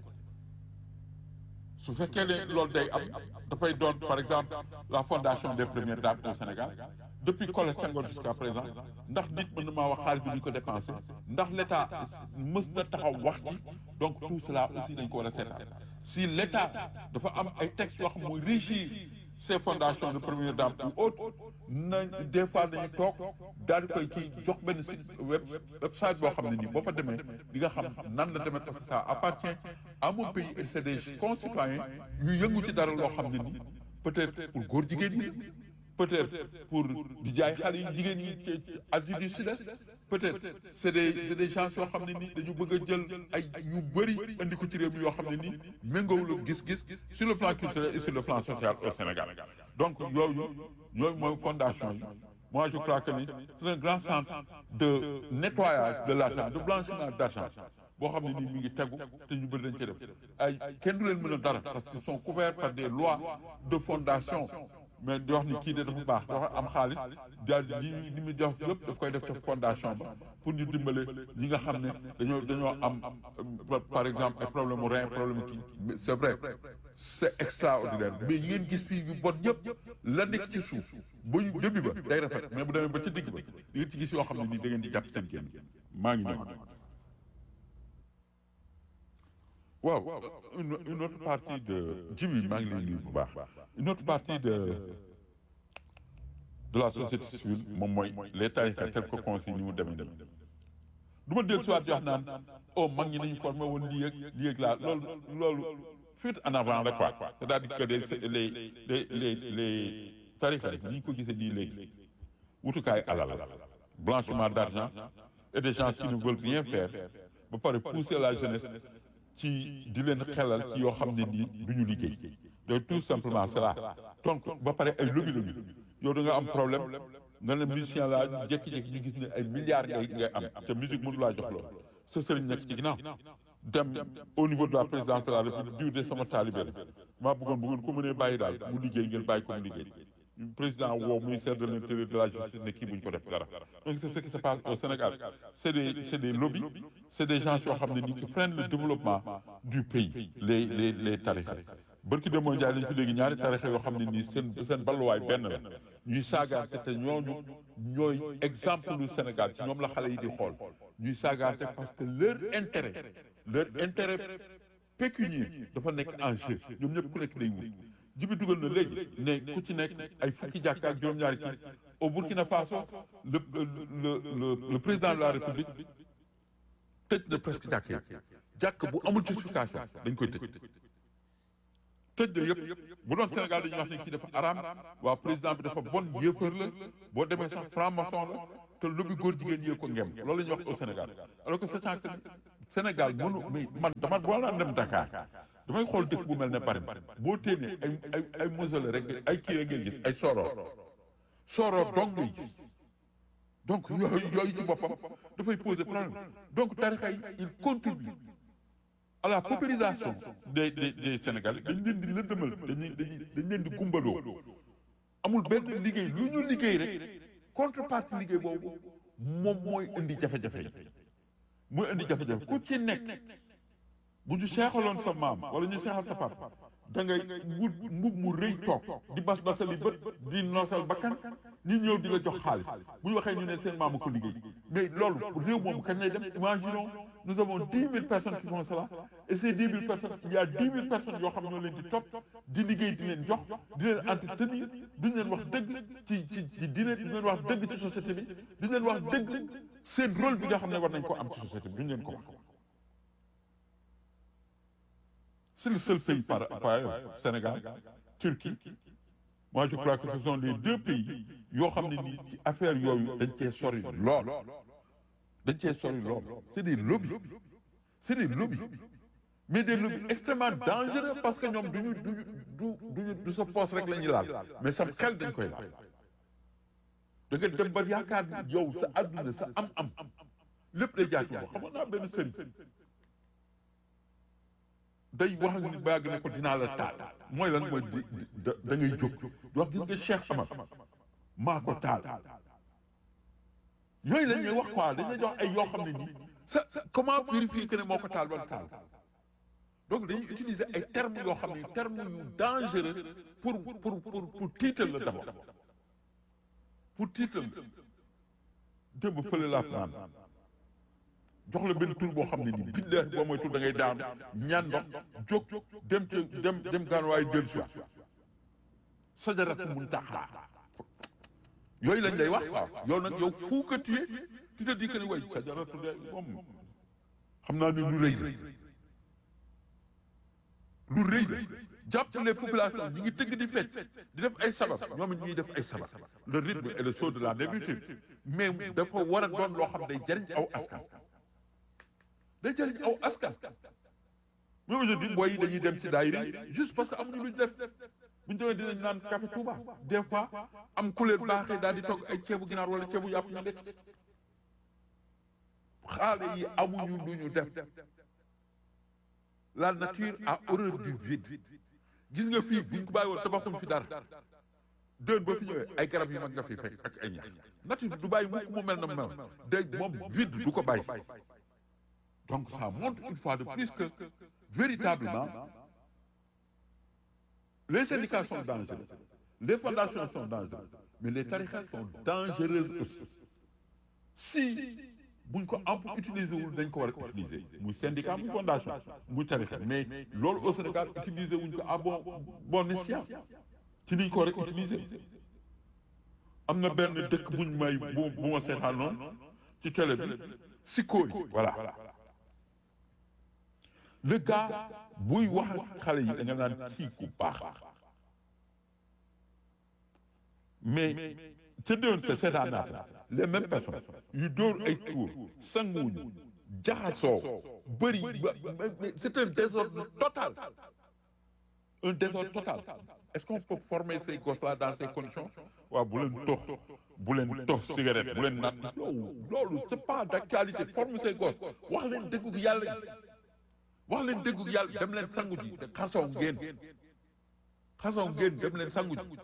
su fekkee ne loolu day am dafay doon par exemple la fondation des premières dames au Sénégal depuis Colette Senghor jusqu'à présent ndax nit mën na maa wax xaalis bi ñu ko dépensé ndax l'État mës na taxaw wax ci donc tout cela aussi dañ ko war a seetaan si l'État dafa am ay textes yoo xam mooy régir ces fondations de première dame ou autres nañ des fois dañu toog daal di koy ci jox benn site web website boo xam ne nii boo fa demee di nga xam nan la demee parce que ça appartient à mon pays et c'est des concitoyens yu yëngu ci dara loo xam ne nii peut-être pour góor jigéen yi peut-être pour di jaay xale yi jigéen yi ci Asie du Sud-Est peut-être c'est des c'est des gens yoo xam ne nii dañu bëgg a jël ay yu bëri andi ko ci réew mi yoo xam ne nii méngoowul ak gis-gis sur le plan culturel et sur le plan social au Sénégal donc yooyu yooyu mooy fondation yi moi je crois que ni c'est un grand centre de nettoyage de l'argent de blanchiment d'argent boo xam ne nii mi ngi tegu te ñu bëri dañ ci def ay kenn du leen mën a dara parce qu'ils sont couverts par des lois de fondation mais di wax ni kii de dafa baax dafa am xaalis daal di li li muy jox yëpp daf koy def ca fondation ba pour ñu dimbale ñi nga xam ne dañoo dañoo am par exemple ay problème mu rein problème kii c'est vrai c'est extraordinaire mais yi ngeen gis fii yu bon yëpp la nekk ci suuf ba ñu début ba day rafet mais bu demee ba ci digg ba di ngeen ci gis yoo xam ne nii da ngeen di jàpp seen génn maa ngi ñëw waaw une une autre partie de jibi maa ngi lay nuyu bu baax une autre partie de de la société civile moom mooy les tarixa tel que consigne ni mu demee demee du ma dellu si waat wax naan oh mag ñi nañu formé woon lii ak lii ak laa loolu loolu fuite en avant la quoi c'est-à-dire que les les les les les tarixa ni ñu ko gisee nii léegi wutukaay alal blanchiment d'argent et des gens qui ne veulent rien faire ba pare pousser la jeunesse ci di leen xelal ci yoo xam ne nii du ñu liggéey donc tout simplement cela donc ba pare ay lobby lobby yow da nga am problème nga ne musicien laa jékki-jékki ñu gis ne ay milliards ngay ngay am te musique mënu laa jox loolu sa sëriñ nekk ci ginnaaw dem au niveau de la présidence de la république diw de sama taalibe la maa bëggoon bu ngeen ko mënee bàyyi daal mu liggéey ngeen bàyyi ko mu liggéey président woo ministère de l'intérieur de la justice ne kii buñ ko def dara donc c'est ce qui se passe au Sénégal c'est des c'est des lobbies c'est des gens yoo xam ne ni qui freinent le développement du pays les les les tarixa barki de moo njaay lañ fi léegi ñaari tarixa yoo xam ne nii seen seen balluwaay benn la ñuy saagaante te ñooñu ñooy exemple du Sénégal ci ñoom la xale yi di xool ñuy saagaante parce que leur intérêt leur intérêt pécunier dafa nekk en jeu ñoom ñëpp ku nekk day wut jibi dugal na léegi ne ku ci nekk ay fukki jàkka ak juróom-ñaari kii au Burkina Faso le le le le président de la République tëj na presque jàkka yi jàkk bu amul justification dañ koy tëj tëj la yëpp bu doon Sénégal dañuy wax ne kii dafa araam waa président bi dafa bon yéefar la boo demee sax franc-maçon la te lobby góor jigéen yee ko ngem loolu la ñuy wax au Sénégal alors que sachant que Sénégal mënu mais man dama boo daan dem Dakar damay xool dëkk bu mel ne Paris boo téenee ay ay ay mausolée rek ay kii rek ngay gis ay soror soror donc ngay gis donc yooyu yooyu ci boppam dafay poser problème donc tarixa yi il contribue à la paupérisation des des des Sénégalais dañ leen di lëndëmal dañuy dañuy dañ leen di gumbaloo amul benn liggéey lu ñu liggéey rek contrepartie liggéey boobu moom mooy indi jafe-jafe yi mooy indi jafe-jafe ku ci nekk bu ñu seexaloon sa maam wala ñu seexal sa papa da ngay wut mbub mu rëy toog di bas basali bët di noosal bakkan ñi ñëw di la jox xaalis bu ñu waxee ñu ne seen maam a ko liggéey mais loolu réew moomu kañ lay dem imaginons nous avons dix mille personnes qui font cela et ces dix mille personnes il y a dix mille personnes yoo xam ñoo leen di topp di liggéey di leen jox di leen entretenir duñ leen wax dëgg ci ci ci diine duñ leen wax dëgg ci société bi duñ leen wax dëgg seen rôle bi nga xam ne war nañ ko am ci société bi duñ leen ko wax c'est le seul pays par par Sénégal Turquie moi je crois que ce sont les deux pays yoo xam ne nii ci affaire yooyu dañ cee sori lool dañ cee sori lool c'est des lobbies c'est des lobbies mais des lobbies extrêmement dangereux parce que ñoom duñu duñu du duñu du sa poste rek la ñuy laal mais sam xel dañ koy laal da nga dem ba yaakaar ni yow sa adduna sa am-am lépp day jaay ko xamoon naa benn sëriñ day wax ak nit baag ne ko dinaa la taal mooy lan mooy di da ngay jóg di wax gis nga Cheikh Amar maa ko taal yooyu la ñuy wax quoi dañuy jox ay yoo xam ne nii sa comment vérifier que ne moo ko taal wala taal donc dañuy utiliser ay termes yoo xam ne termes yu dangereux pour pour pour pour tiital la d'abord pour tiital la démb fële laa fanaan jox la benn tur boo xam ne nii billahi boo mooy tur da ngay daanu ñaan ndox jóg dem ci dem dem gaan waaye del si sajaratu muntaha yooyu lañ lay wax waaw yow nag yow fuu que tu es tu te dis que ni way sajaratu de moom xam naa ne lu rëy la lu rëy la jàpp les populations ñi ngi tëgg di fecc di def ay sabab ñoom it ñuy def ay sabab le rythme et le saut de la négritude mais dafa war a doon loo xam day jariñ aw askan day jëriñ aw askan mais aujourd'hui booy yi dañuy dem ci daayira juste parce que amuñu luñ def buñu demee dinañ naan café Touba des fois am ku leen baaxee daal di togg ay ceebu ginaar wala ceebu yàpp ñu lekk xaale yi amuñu lu ñu def la nature a horreur du vide gis nga fii buñ ko bàyyi woon tabaxuñ fi dara déen boo fi ñëwee ay garab yu mag nga fi fekk ak ay ñax nature du bàyyi mukk mu mel na mel dégg moom vide du ko bàyyi donc ça montre une fois de plus que véritablement les syndicats sont dangereux les fondations sont dangereuses mais les tariqas sont dangereuses aussi si buñ ko am utiliser wul dañ ko war a utiliser muy syndicat muy fondation muy tariqa mais loolu au Sénégal utiliser wuñ ko à bon bon escient ci niñ ko war a utiliser am na benn dëkk buñ may bu bu ma seetaan noonu ci télé bi Sikori voilà le gars buy wax ak xale yi da nga naan kii ku baax mais ca déwén sa seetaan naata les mêmes personnes yu dóor ay tuur sanguwuñu jaxasoo bëri c'est un désordre total un désordre total est-ce qu'on peut former ces gosses-là dans ces conditions waaw bu leen tox bu leen tox cigarette bu leen naan loolu loolu c'est pas d'actualité former ces gosses wax leen dëggu yàlla wax leen dëggu yàlla dem leen sangu ji te xasoo ngeen xasoo ngeen dem leen sangu ji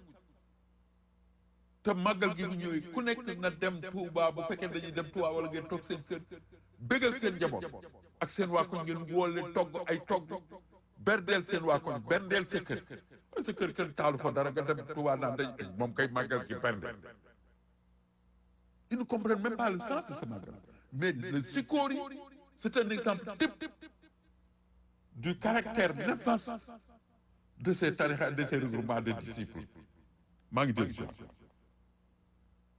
te màggal gi bu ñëwee ku nekk na dem Touba bu fekkee dañuy dem Touba wala ngeen toog seen kër bégal seen njaboot ak seen waa koñ ngeen woo leen togg ay togg berdeel seen waa koñ berdeel sa kër sa kër kenn taalu fa dara nga dem Touba naan dañ moom kay màggal gi berdeel ils ne comprennent même pas le sens de ce màggal mais le Sikori c'est un exemple type du caractère néfaste de ces tarixa de ces regroupements de disciples maa ngi dégg si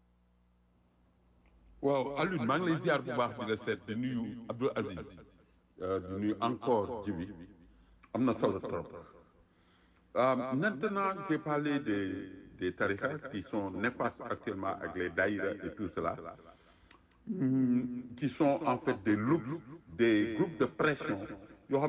waaw Alioune maa ngi lay ziar bu baax di la seet di nuyu Abdoul Aziz di nuyu encore ji bi am na solo trop Euh, maintenant j'ai parlé des des tariqas qui sont néfastes actuellement avec les daïras et tout cela hum, qui sont en fait des groupes des groupes de pression